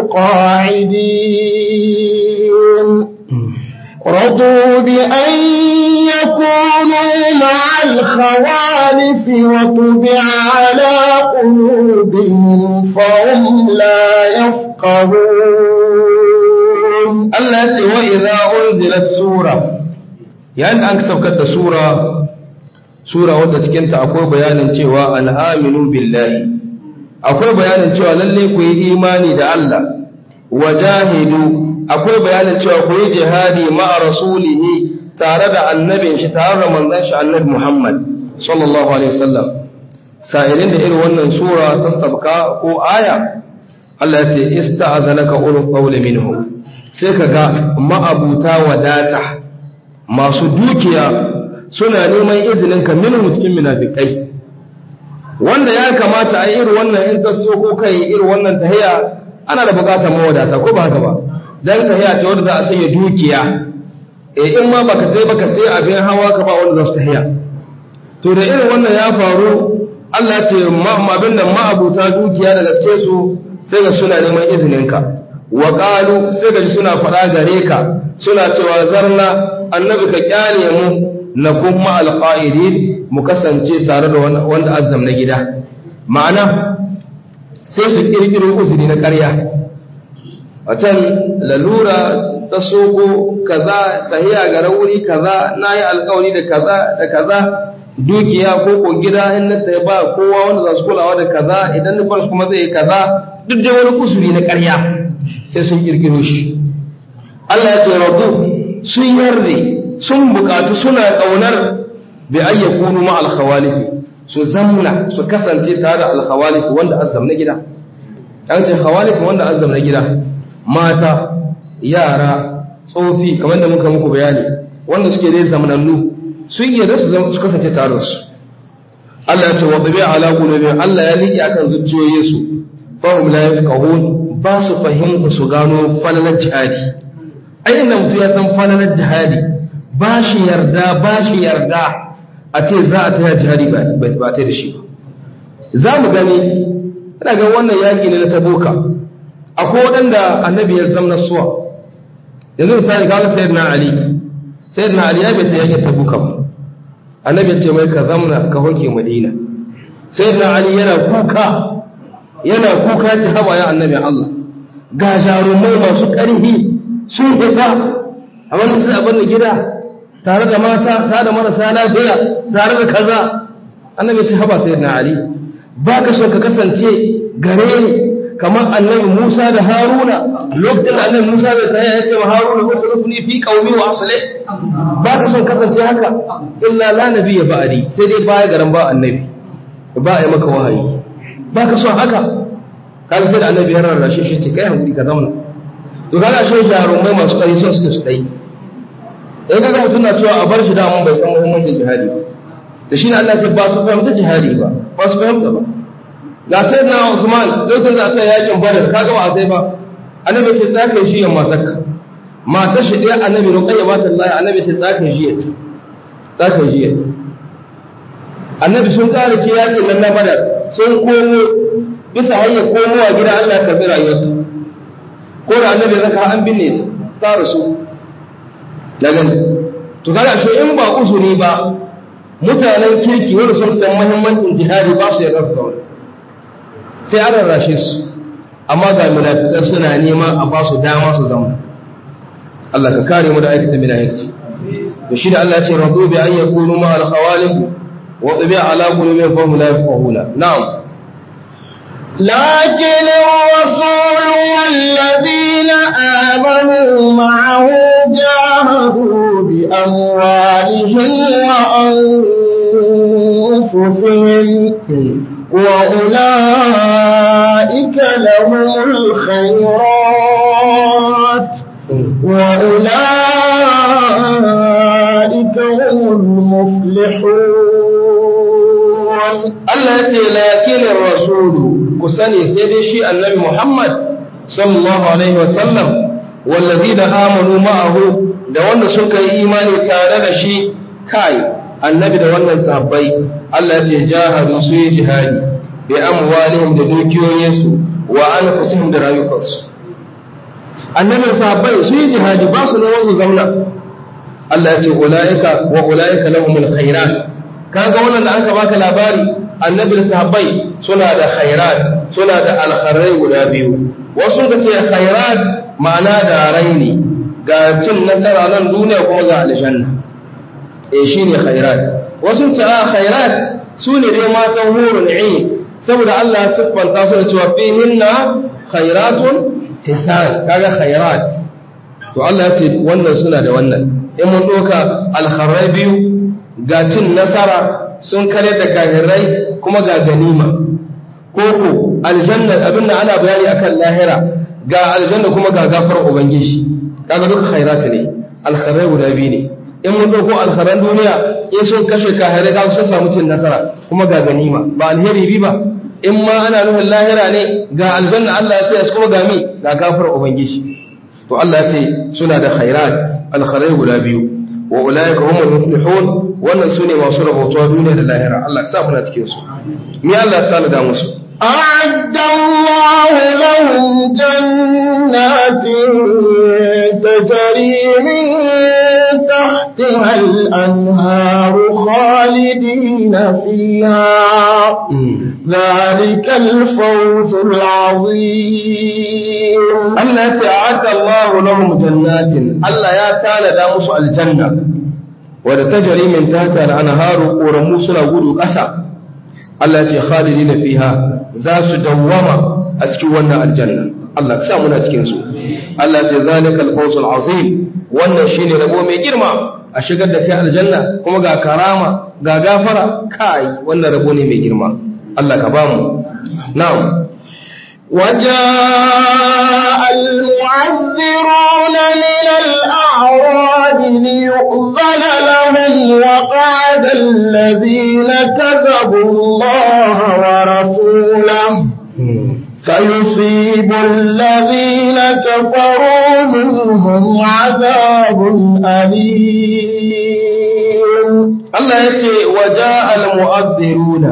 القاعدين رضوا بأن يكونوا مع الخوالف وطبع على قلوبهم فهم لا يفقهون Allah ce wa idza unzilat sura yayin da an saukar da sura sura wadda cikin ta akwai bayanin cewa an aminu billahi akwai bayanin cewa lalle ku yi imani da Allah wajahidu akwai bayanin cewa ku yi jihadi ma'a rasulihi tare da annabin shi tare da manzon shi annabi Muhammad sallallahu alaihi wasallam sa'ilin da irin wannan sura ta sabka ko aya Allah ya ce ista'azanaka ulul qawli minhum sai kaga ma'abuta wadata masu dukiya suna neman izinin ka minhum cikin munafikai wanda ya kamata a irin wannan in ta so ko kai irin wannan tahiya ana da bukatar mawadata ko ba haka ba dan tahiya ce wanda za a sanya dukiya eh in ma baka sai baka sai abin hawa ka ba wanda za su tahiya to da irin wannan ya faru Allah ce abin da ma'abuta dukiya da gaske su sai ga suna neman izininka wa qalu sai ga suna faɗa gare ka suna cewa zarna annabi ka kyale mu na kuma alqa'idin mu kasance tare da wanda azzam na gida ma'ana sai su kirkiro uzuri na ƙarya watan lalura ta soko kaza tahiya ga wuri kaza nayi alƙawari da kaza da kaza dukiya ko ko gida in na tsaye ba kowa wanda za su kulawa da kaza idan nufar su kuma zai yi kaza duk da wani kusuri na ƙarya sai sun kirkiro shi Allah ya ce rabu sun yarda sun bukatu suna ƙaunar bi ayyakunu ma alkhawalifi su zamna su kasance tare da alkhawalifi wanda azzam na gida an ce khawalifi wanda azzam na gida mata yara tsofi kamar da muka muku bayani wanda suke dai zamanannu sun yarda su kasance tare su Allah ya ce wa tabi'a ala qulubihim Allah ya liƙi akan zuciyoyin su fa hum la yafqahun ba su fahimta su gano falalar jihadi ai inda mutum ya san falalar jihadi ba shi yarda ba shi yarda a ce za a taya jihadi ba ta da shi ba za mu gani ina ga wannan yaƙi ne na taboka akwai waɗanda annabi ya zama suwa yanzu misali kaga sayyidina ali sayyidina ali ya bai ta yaƙin taboka ba annabi ce mai ka zamna ka hoke madina sayyidina ali yana kuka yana kuka ta haba ya annabi Allah ga jarumai masu ƙarfi sun fita a wani sai abin da gida tare da mata tare da marasa lafiya tare da kaza annabi ce haba sayyidina ali ba ka so ka kasance gare ni kamar annabi Musa da Haruna lokacin da annabi Musa bai tsaya ya ce ma Haruna ukhlifni fi qaumi wa aslih ba ka son kasance haka illa la nabiyya ba'di sai dai baya garan ba annabi ba ai maka wahayi ba ka son haka kaga sai da annabi ya rarrashe shi ce kai hankuri ka zauna to kaga shi jarumai masu kari son suke su dai in kaga mutum na cewa a bar shi da mun bai san muhimmancin jihadi ba da shi ne Allah ya ba su fahimta jihadi ba ba su fahimta ba ga sai na Usman lokacin da aka yakin Badar kaga ba a sai ba annabi ce tsaka shi yan matarka matar shi dai annabi ruqayya ba ta Allah annabi ce tsaka shi yata tsaka shi yata annabi sun kare ke yakin nan na Badar sun komo bisa hanyar komowa gida Allah ya karbi rayuwarta ko da annabi zaka an binne ta rasu daga to kaga shi in ba usuri ba mutanen kirki wanda sun san muhimmancin jihadi ba su yarda da wani sai an rarrashe su amma ga munafiqan suna nema a ba su dama su zama Allah ka kare mu da aikata munafiqci to shi da Allah ya ce radu bi an yakunu ma al khawalif wa tabi ala qulubihim fa hum la yafqahuna na'am لكن الرسول والذين آمنوا معه جاهدوا بأموالهم وأنفسهم وأولئك لهم الخيرات وأولئك هم المفلحون Allah ya ce lakinin rasulu ku sani sai dai shi annabi Muhammad sallallahu alaihi wasallam wallazi da amanu ma'ahu da wanda suka yi imani tare da shi kai annabi da wannan sahabbai Allah ya ce jahadu su yi jihadi bi amwalihim da dukiyoyinsu wa anfusihim da rayukansu annabi sahabbai su yi jihadi ba su ne wasu zamna Allah ya ce ulaika wa ulaika lahumul khairat kaga wannan da aka baka labari annabi da sahabbai suna da khairat suna da alkharai guda biyu wasu ka ce khairat ma'ana da raini ga cin nasara nan duniya kuma ga aljanna eh shine khairat wasu ce a khairat su ne dai matan hurun ain saboda Allah ya siffanta su da cewa fihinna khairatun hisan kaga khairat to Allah ya ce wannan suna da wannan in mun doka alkharai biyu ga cin nasara sun kare da kafirai kuma ga ganima koko aljanna abin da ana bayani akan lahira ga aljanna kuma ga gafar ubangiji kaga duka khairata ne alkhairai guda biyu ne in mun dauko alkhairan duniya in sun kashe kafirai ga sun samu cin nasara kuma ga ganima ba alheri bi ba in ma ana nufin lahira ne ga aljanna Allah ya sai kuma ga mi ga gafar ubangiji to Allah ya ce suna da khairat alkhairai guda biyu wa ulaika humul muflihun wannan sune masu rabautuwa duniya da lahira Allah ya sa muna cikin su me Allah ya tsara da musu أعد الله لهم جنات تجري من تحتها الأنهار خالدين فيها ذلك الفوز العظيم Allah ya ce a'adda Allahu lahum jannatin Allah ya tanada musu aljanna wadda tajri min tahtiha al-anharu ƙoramu suna gudu ƙasa Allah ya ce khalidina fiha za su dawwama a cikin wannan aljanna Allah sa muna cikin su Allah ya ce zalikal fawzul azim wannan shine rabo mai girma a shigar da kai aljanna kuma ga karama ga gafara kai wannan rabo ne mai girma Allah ka bamu na'am وجاء المعذرون من الأعراب ليؤذن لهم وقعد الذين كذبوا الله ورسوله سيصيب الذين كفروا منهم عذاب أليم Allah ya ce waje al-mu'azziruna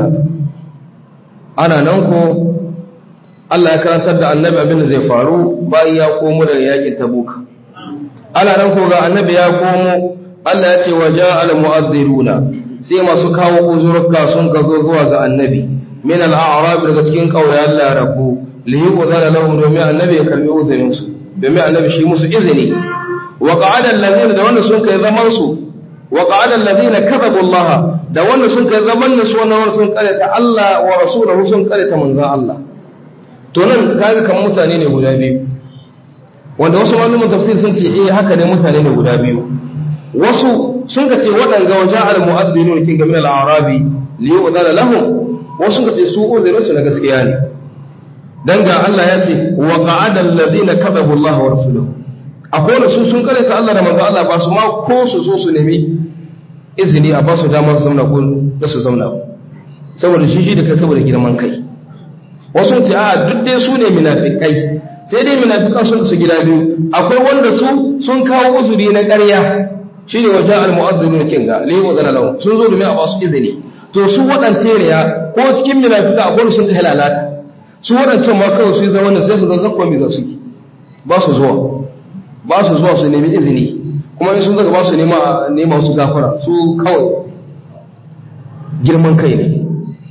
ana nan ko Allah ya karantar da annabi abin da zai faru bayan ya komo daga yakin tabuka ana nan ko ga annabi ya komo Allah ya ce waje al-mu'azziruna sai masu kawo uzurka sun ka zo zuwa ga annabi min al-a'rab daga cikin kauyen larabu li yuqdala lahum domin annabi ya karbi uzurin su domin annabi shi musu izini wa qa'ada allazina da wanda sun kai zaman su wa qa'ada allazina kadhabu Allah da wanda sun kai zaman su wannan sun karanta Allah wa rasuluhu sun karanta manzon Allah to nan kaga kan mutane ne guda biyu wanda wasu malaman tafsir sun ce eh haka ne mutane ne guda biyu wasu sun ka ce waɗanga waje al-mu'addinun kin ga min al-arabi li yu'dala lahum wasu sun ka ce su uzurin su na gaskiya ne dan ga Allah ya ce wa qa'ada alladhina kadhabu Allah wa rasuluhu akwai da su sun karanta Allah da manzo Allah ba su ma ko su so su nemi izini a ba su damar su zauna ko da su zauna saboda shi shi da kai saboda girman kai wasu ce a duk dai su ne munafikai sai dai munafikan sun su gida biyu akwai wanda su sun kawo uzuri na ƙarya shine wajen al-mu'azzinu kinga li wa zana lahu sun zo domin a ba su izini to su waɗance ne ya ko cikin munafika akwai sun ta halalata su waɗancan ma kawai su yi zama sai su ga zakwa mi za su yi ba su zuwa ba su zuwa su nemi izini kuma in sun zaka ba su nema nema su gafara su kawai girman kai ne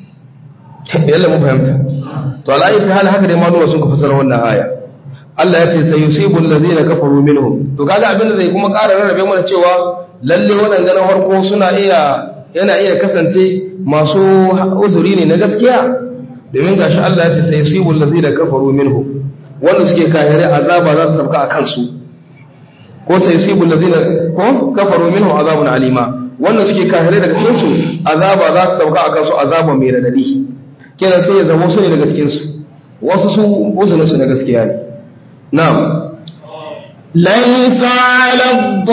yalla mun fahimta to al'ayi ta hal haka dai maluma sun ka fasara wannan aya Allah ya ce sayusibu allazina kafaru minhum to kaga abin da zai kuma ƙara rarrabe mana cewa lalle waɗanda na farko suna iya yana iya kasance masu uzuri ne na gaskiya domin gashi Allah ya ce sayusibu allazina kafaru minhum wanda suke kafirai azaba za ta sabka a kansu ko sayusibu allazina ko kafaru minhum azabun alima wanda suke kafirai daga cikin su azaba za ta sabka a kansu azaba mai radadi kenan sai ya zama su ne daga cikinsu wasu su uzunin su na gaskiya ne na'am ليس على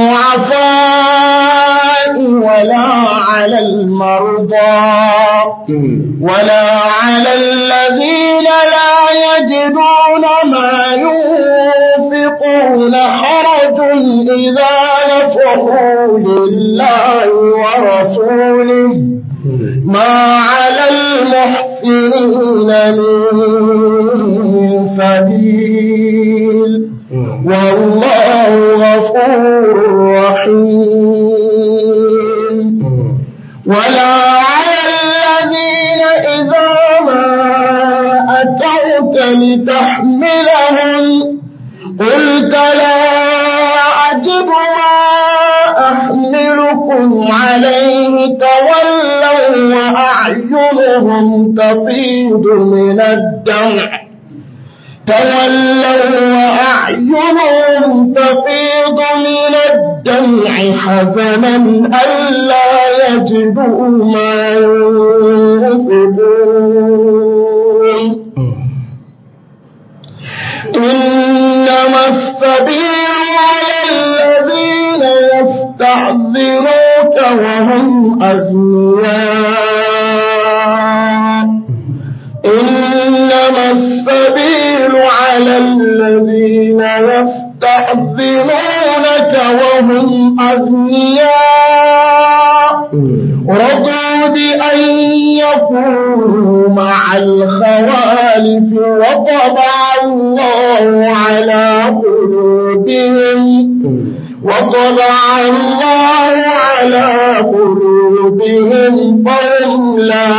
الضعفاء ولا على المرضى ولا على الذين لا يجدون ما ينفقون حرج إذا نفقوا لله ورسوله ما على المحسنين من سبيل والله غفور رحيم ولا على الذين إذا ما أتوك لتحملهم قلت لا أجب ما أحملكم عليه تولوا وأعينهم تفيض من الدمع تولوا وأعينهم تفيض من الدمع حزنا ألا يجدوا ما ينفقون إنما السبيل على الذين يستحذروك وهم أغنياء إنما السبيل على الذين يستحذرونك وهم أغنياء رضوا بأن يكونوا مع الخوالف وطبع الله على قلوبهم وطبع الله على قلوبهم فهم لا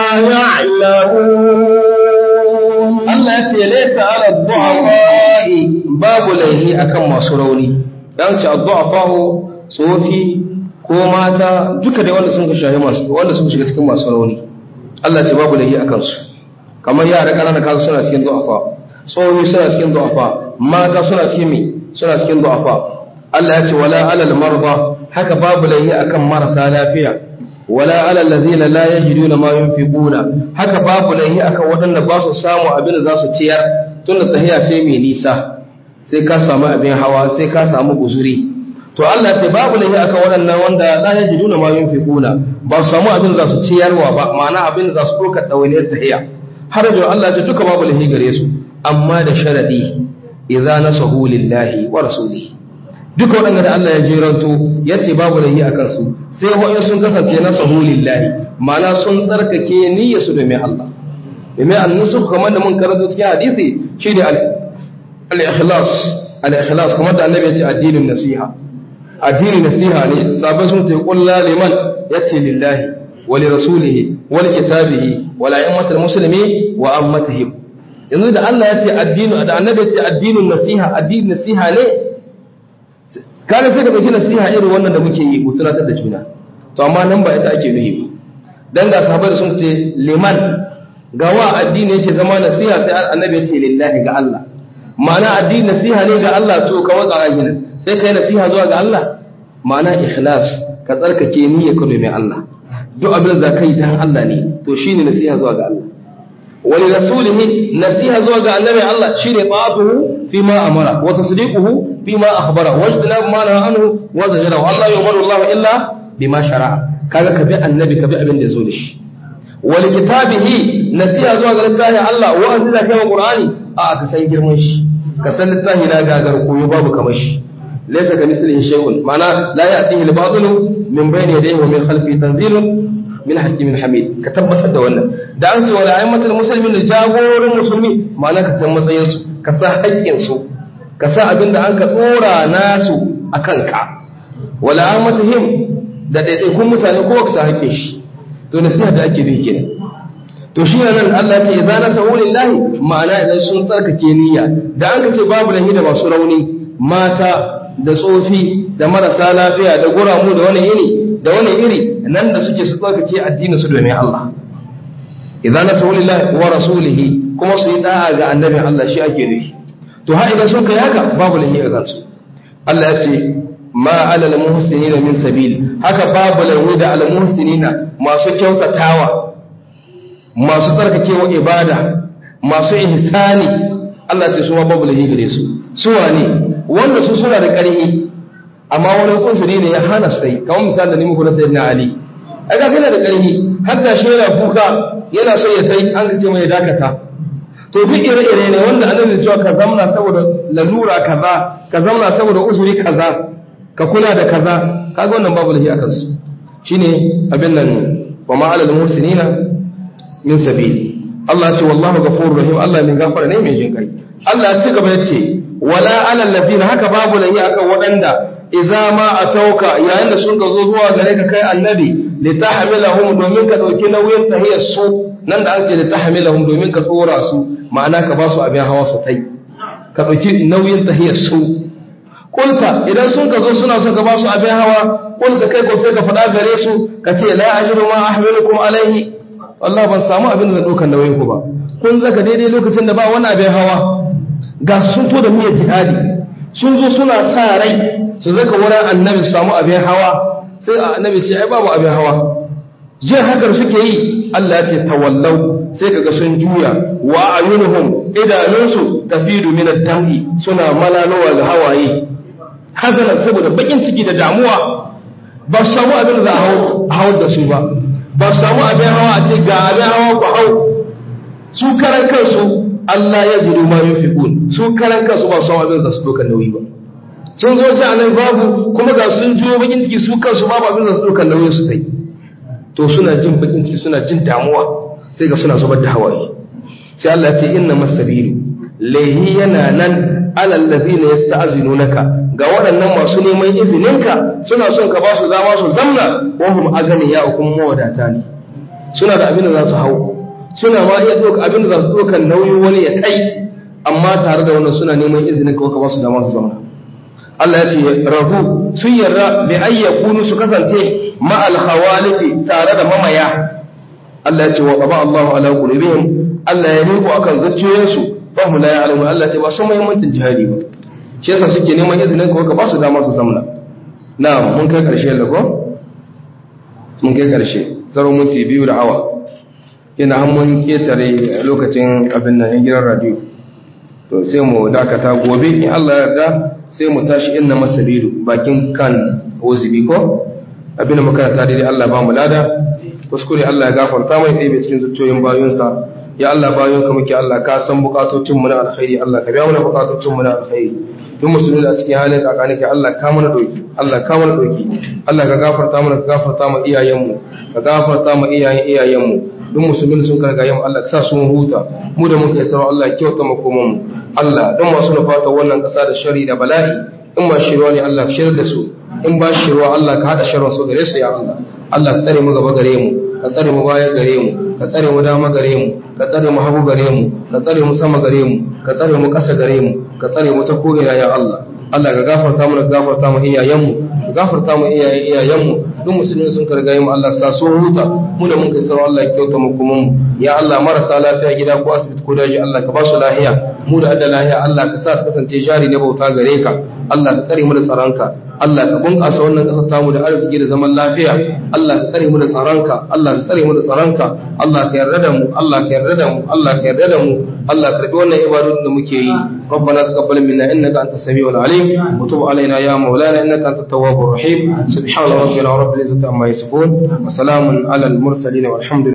يعلمون Allah ya ce laisa ala du'afa'i babu laihi akan masu rauni dan ce du'afa'u tsofi ko mata duka da wanda sun ka shahi masu wanda sun shiga cikin masu rauni Allah ce babu laihi akan su kamar yara kanana kaga suna cikin du'afa tsohi suna cikin du'afa mata suna cikin mi suna cikin du'afa Allah ya ce wala alal marda haka babu laihi akan marasa lafiya wala alal ladina la yajiduna ma yunfiquna haka babu laihi akan waɗanda ba su samu abin da za su ciyar tunda tahiya ce mai nisa sai ka samu abin hawa sai ka samu guzuri to Allah ce babu laihi akan waɗannan wanda la yajiduna ma yunfiquna ba su samu abin da za su ciyarwa ba ma'ana abin da za su ɗaukar ɗawainiyar tahiya har da Allah ce duka babu laihi gare su amma da sharadi idza nasahu lillahi wa rasulihi duka waɗanda da Allah ya jeranto ya ce babu laihi a kansu sai wa'in sun kasance na sahulillahi ma'ana sun tsarkake niyyarsu domin Allah domin annusu kamar da mun karanta cikin hadisi shi ne al-ikhlas al-ikhlas kamar da annabi ya ce addinin nasiha addinin nasiha ne sabai sun ta kulla liman yace lillahi wa li rasulihi wa li kitabihi wa la ummatil muslimi wa ammatihim yanzu da Allah ya ce addinu da annabi ya ce addinin nasiha addinin nasiha ne kana sai ka ɗauki nasiha irin wannan da muke yi mu tunatar da juna to amma nan ba ita ake nuhi ba dan ga sahabbai sun ce liman ga wa addini yake zama nasiha sai annabi ya ce lillahi ga Allah ma'ana addini nasiha ne ga Allah to ka waka ginin sai kai nasiha zuwa ga Allah ma'ana ikhlas ka tsarkake niyyar ka domin Allah duk abin da ka yi dan Allah ne to shine nasiha zuwa ga Allah wani rasulihi nasiha zuwa ga annabi Allah shine ta'atuhu fima amara wa tasdiquhu فيما أخبر واجتناب ما نهى عنه وزجره والله يؤمر الله إلا بما شرع كذا كبي النبي كبي أبن يزولش ولكتابه نسيها زوا قال الله الله وأنزل كما قرآني آه كسين جرمش كسن الله لا غاغر كوي باب كمش ليس كمثله شيء معنى لا يأتيه الباطل من بين يديه ومن خلفه تنزيل min hakimin hamid ka tabbatar da wannan da an ce wala ayyamatul muslimin da jagorin musulmi ma'ana ka san matsayin su ka san haƙƙin su ka sa abin da an ka ɗora nasu a kanka wala amatihim da ɗaiɗaikun mutane kowa ka sa haƙƙin shi to nasiha da ake bi kenan to shi nan Allah ce idza nasahu lillahi ma'ana idan sun tsarkake niyya da an ka ce babu lahi da masu rauni mata da tsofi da marasa lafiya da guramu da wani iri da wani iri nan da suke su tsarkake addinin su domin Allah idza nasahu lillahi wa rasulihi kuma su yi da'a ga annabin Allah shi ake nufi to har idan sun kai haka babu lahi a kansu Allah ya ce ma alal muhsinina min sabil haka babu lahi da al muhsinina masu kyautatawa masu tsarkakewa ibada masu ihsani Allah ce su ma babu lahi gare su su wane wanda su suna da ƙarfi amma wani kunsuri ne ya hana su yi kamar misali da ni muku na sayyidina ali ai ga kana da ƙarfi har da shi yana kuka yana so ya tai an ce mai dakata to duk ire-ire ne wanda annabi cewa ka zamna saboda lalura kaza ka zamna saboda usuri kaza ka kula da kaza kaga wannan babu lahi akan su shine abin nan wa ma alal muhsinina min sabili Allah ya ce wallahu ghafurur rahim Allah mai gafara ne mai jin kai Allah ya ci gaba yace wala alal ladina haka babu lahi akan waɗanda idza ma atauka yayin da sun ga zo zuwa gare ka kai annabi litahmilahum domin ka dauki nauyin tahiyar su nan da an ce litahmilahum domin ka tsora su ma'ana ka ba su abin hawa su tai ka dauki nauyin tahiyar su kulta idan sun ka zo suna son ka ba su abin hawa kulta kai ko sai ka faɗa gare su ka ce la ajiru ma ahmilukum alaihi wallahi ban samu abin da daukan nauyin ku ba kun zaka daidai lokacin da ba wani abin hawa ga sun to da niyyar jihadi sun zo suna sa rai su zaka wurin annabi su samu abin hawa sai annabi ce ai babu abin hawa jin hakar suke yi Allah ya ce tawallau sai kaga sun juya wa ayunuhum idanunsu tafidu min ad-dami suna malalowa ga hawaye hazanan saboda bakin ciki da damuwa ba su samu abin da za a hau da su ba ba su samu abin hawa a ce ga abin hawa ku hau su karan kansu Allah ya jiru ma yunfiqun su karan kansu ba su samu abin da su dokan nauyi ba sun zo ji anan babu kuma ga sun jiyo bakin ciki su kansu babu abin da su dokan nauyi su sai to suna jin bakin ciki suna jin damuwa sai ga suna zubar da hawaye sai Allah ya ce inna masabilu lahi yana nan alal ladina yasta'zinunaka ga waɗannan masu neman izininka suna son ka ba su dama su zamna wahum agani ya hukum mawadata ne suna da abin da za su hau suna ma iya ɗauka abin da za su ɗauka nauyin wani ya kai amma tare da wannan suna neman izinin ka ba su dama su zamna Allah ya ce rabu sun yarda bi ayyakunu su kasance ma al khawalifi tare da mamaya Allah ya ce wa qaba Allahu ala qulubihim Allah ya riko akan zuciyoyinsu fa hum la ya'lamun Allah ya ce ba su muhimmancin jihadi ba shi yasa suke neman izinin ka ka ba su dama su zamna na mun kai karshe lago mun kai karshe tsaro minti biyu da awa ina an mun ketare lokacin abin nan yan gidan radio to sai mu dakata gobe in Allah ya yarda sai mu tashi inna masabilu bakin kan ozibi ko abin da muka ta daidai Allah ba mu lada kuskure Allah ya gafarta mai ɗaya cikin zuciyoyin bayunsa ya Allah bayan ka muke Allah ka san bukatocin mu na alkhairi Allah ka biya mana bukatocin mu na alkhairi duk musulmi a cikin halin kakani kai Allah ka mana doki Allah ka mana doki Allah ka gafarta mana ka gafarta mu iyayen mu ka gafarta mu iyayen iyayen mu duk musulmi sun karga yamma Allah ka sa su huta mu da muka isar Allah ya kyauta makoman mu Allah dan masu nufata wannan kasa da shari da bala'i in ma shirwa ne Allah ka shirar da su in ba shirwa Allah ka hada sharrin su gare su ya Allah Allah ka tsare mu gaba gare mu ka tsare mu baya gare mu ka tsare mu dama gare mu ka tsare mu hagu gare mu ka tsare mu sama gare mu ka tsare mu ƙasa gare mu ka tsare mu ta ko'ina ya Allah Allah ka gafarta mu ka gafarta mu iyayenmu ka gafarta mu iyayen iyayenmu duk musulmi sun karga mu Allah sa so huta mu da mun kai sarwa Allah ya kyauta mu kuma mu ya Allah marasa lafiya gida ko asibiti ko daji Allah ka ba su lafiya mu da adda lafiya Allah ka sa ta kasance jari na bauta gare ka Allah ka tsare mu da tsaronka Allah ka bunƙasa wannan ƙasar tamu da arziki da zaman lafiya Allah ka tsare mu da tsaronka Allah ka tsare mu da tsaronka Allah ka yarda da mu Allah ka yarda da mu Allah ka yarda da mu Allah ka karbi wannan ibadun da muke yi ربنا تقبل منا انك انت السميع العليم وتب علينا يا مولانا انك انت التواب الرحيم سبحان ربنا رب العزه عما يصفون وسلام على المرسلين والحمد لله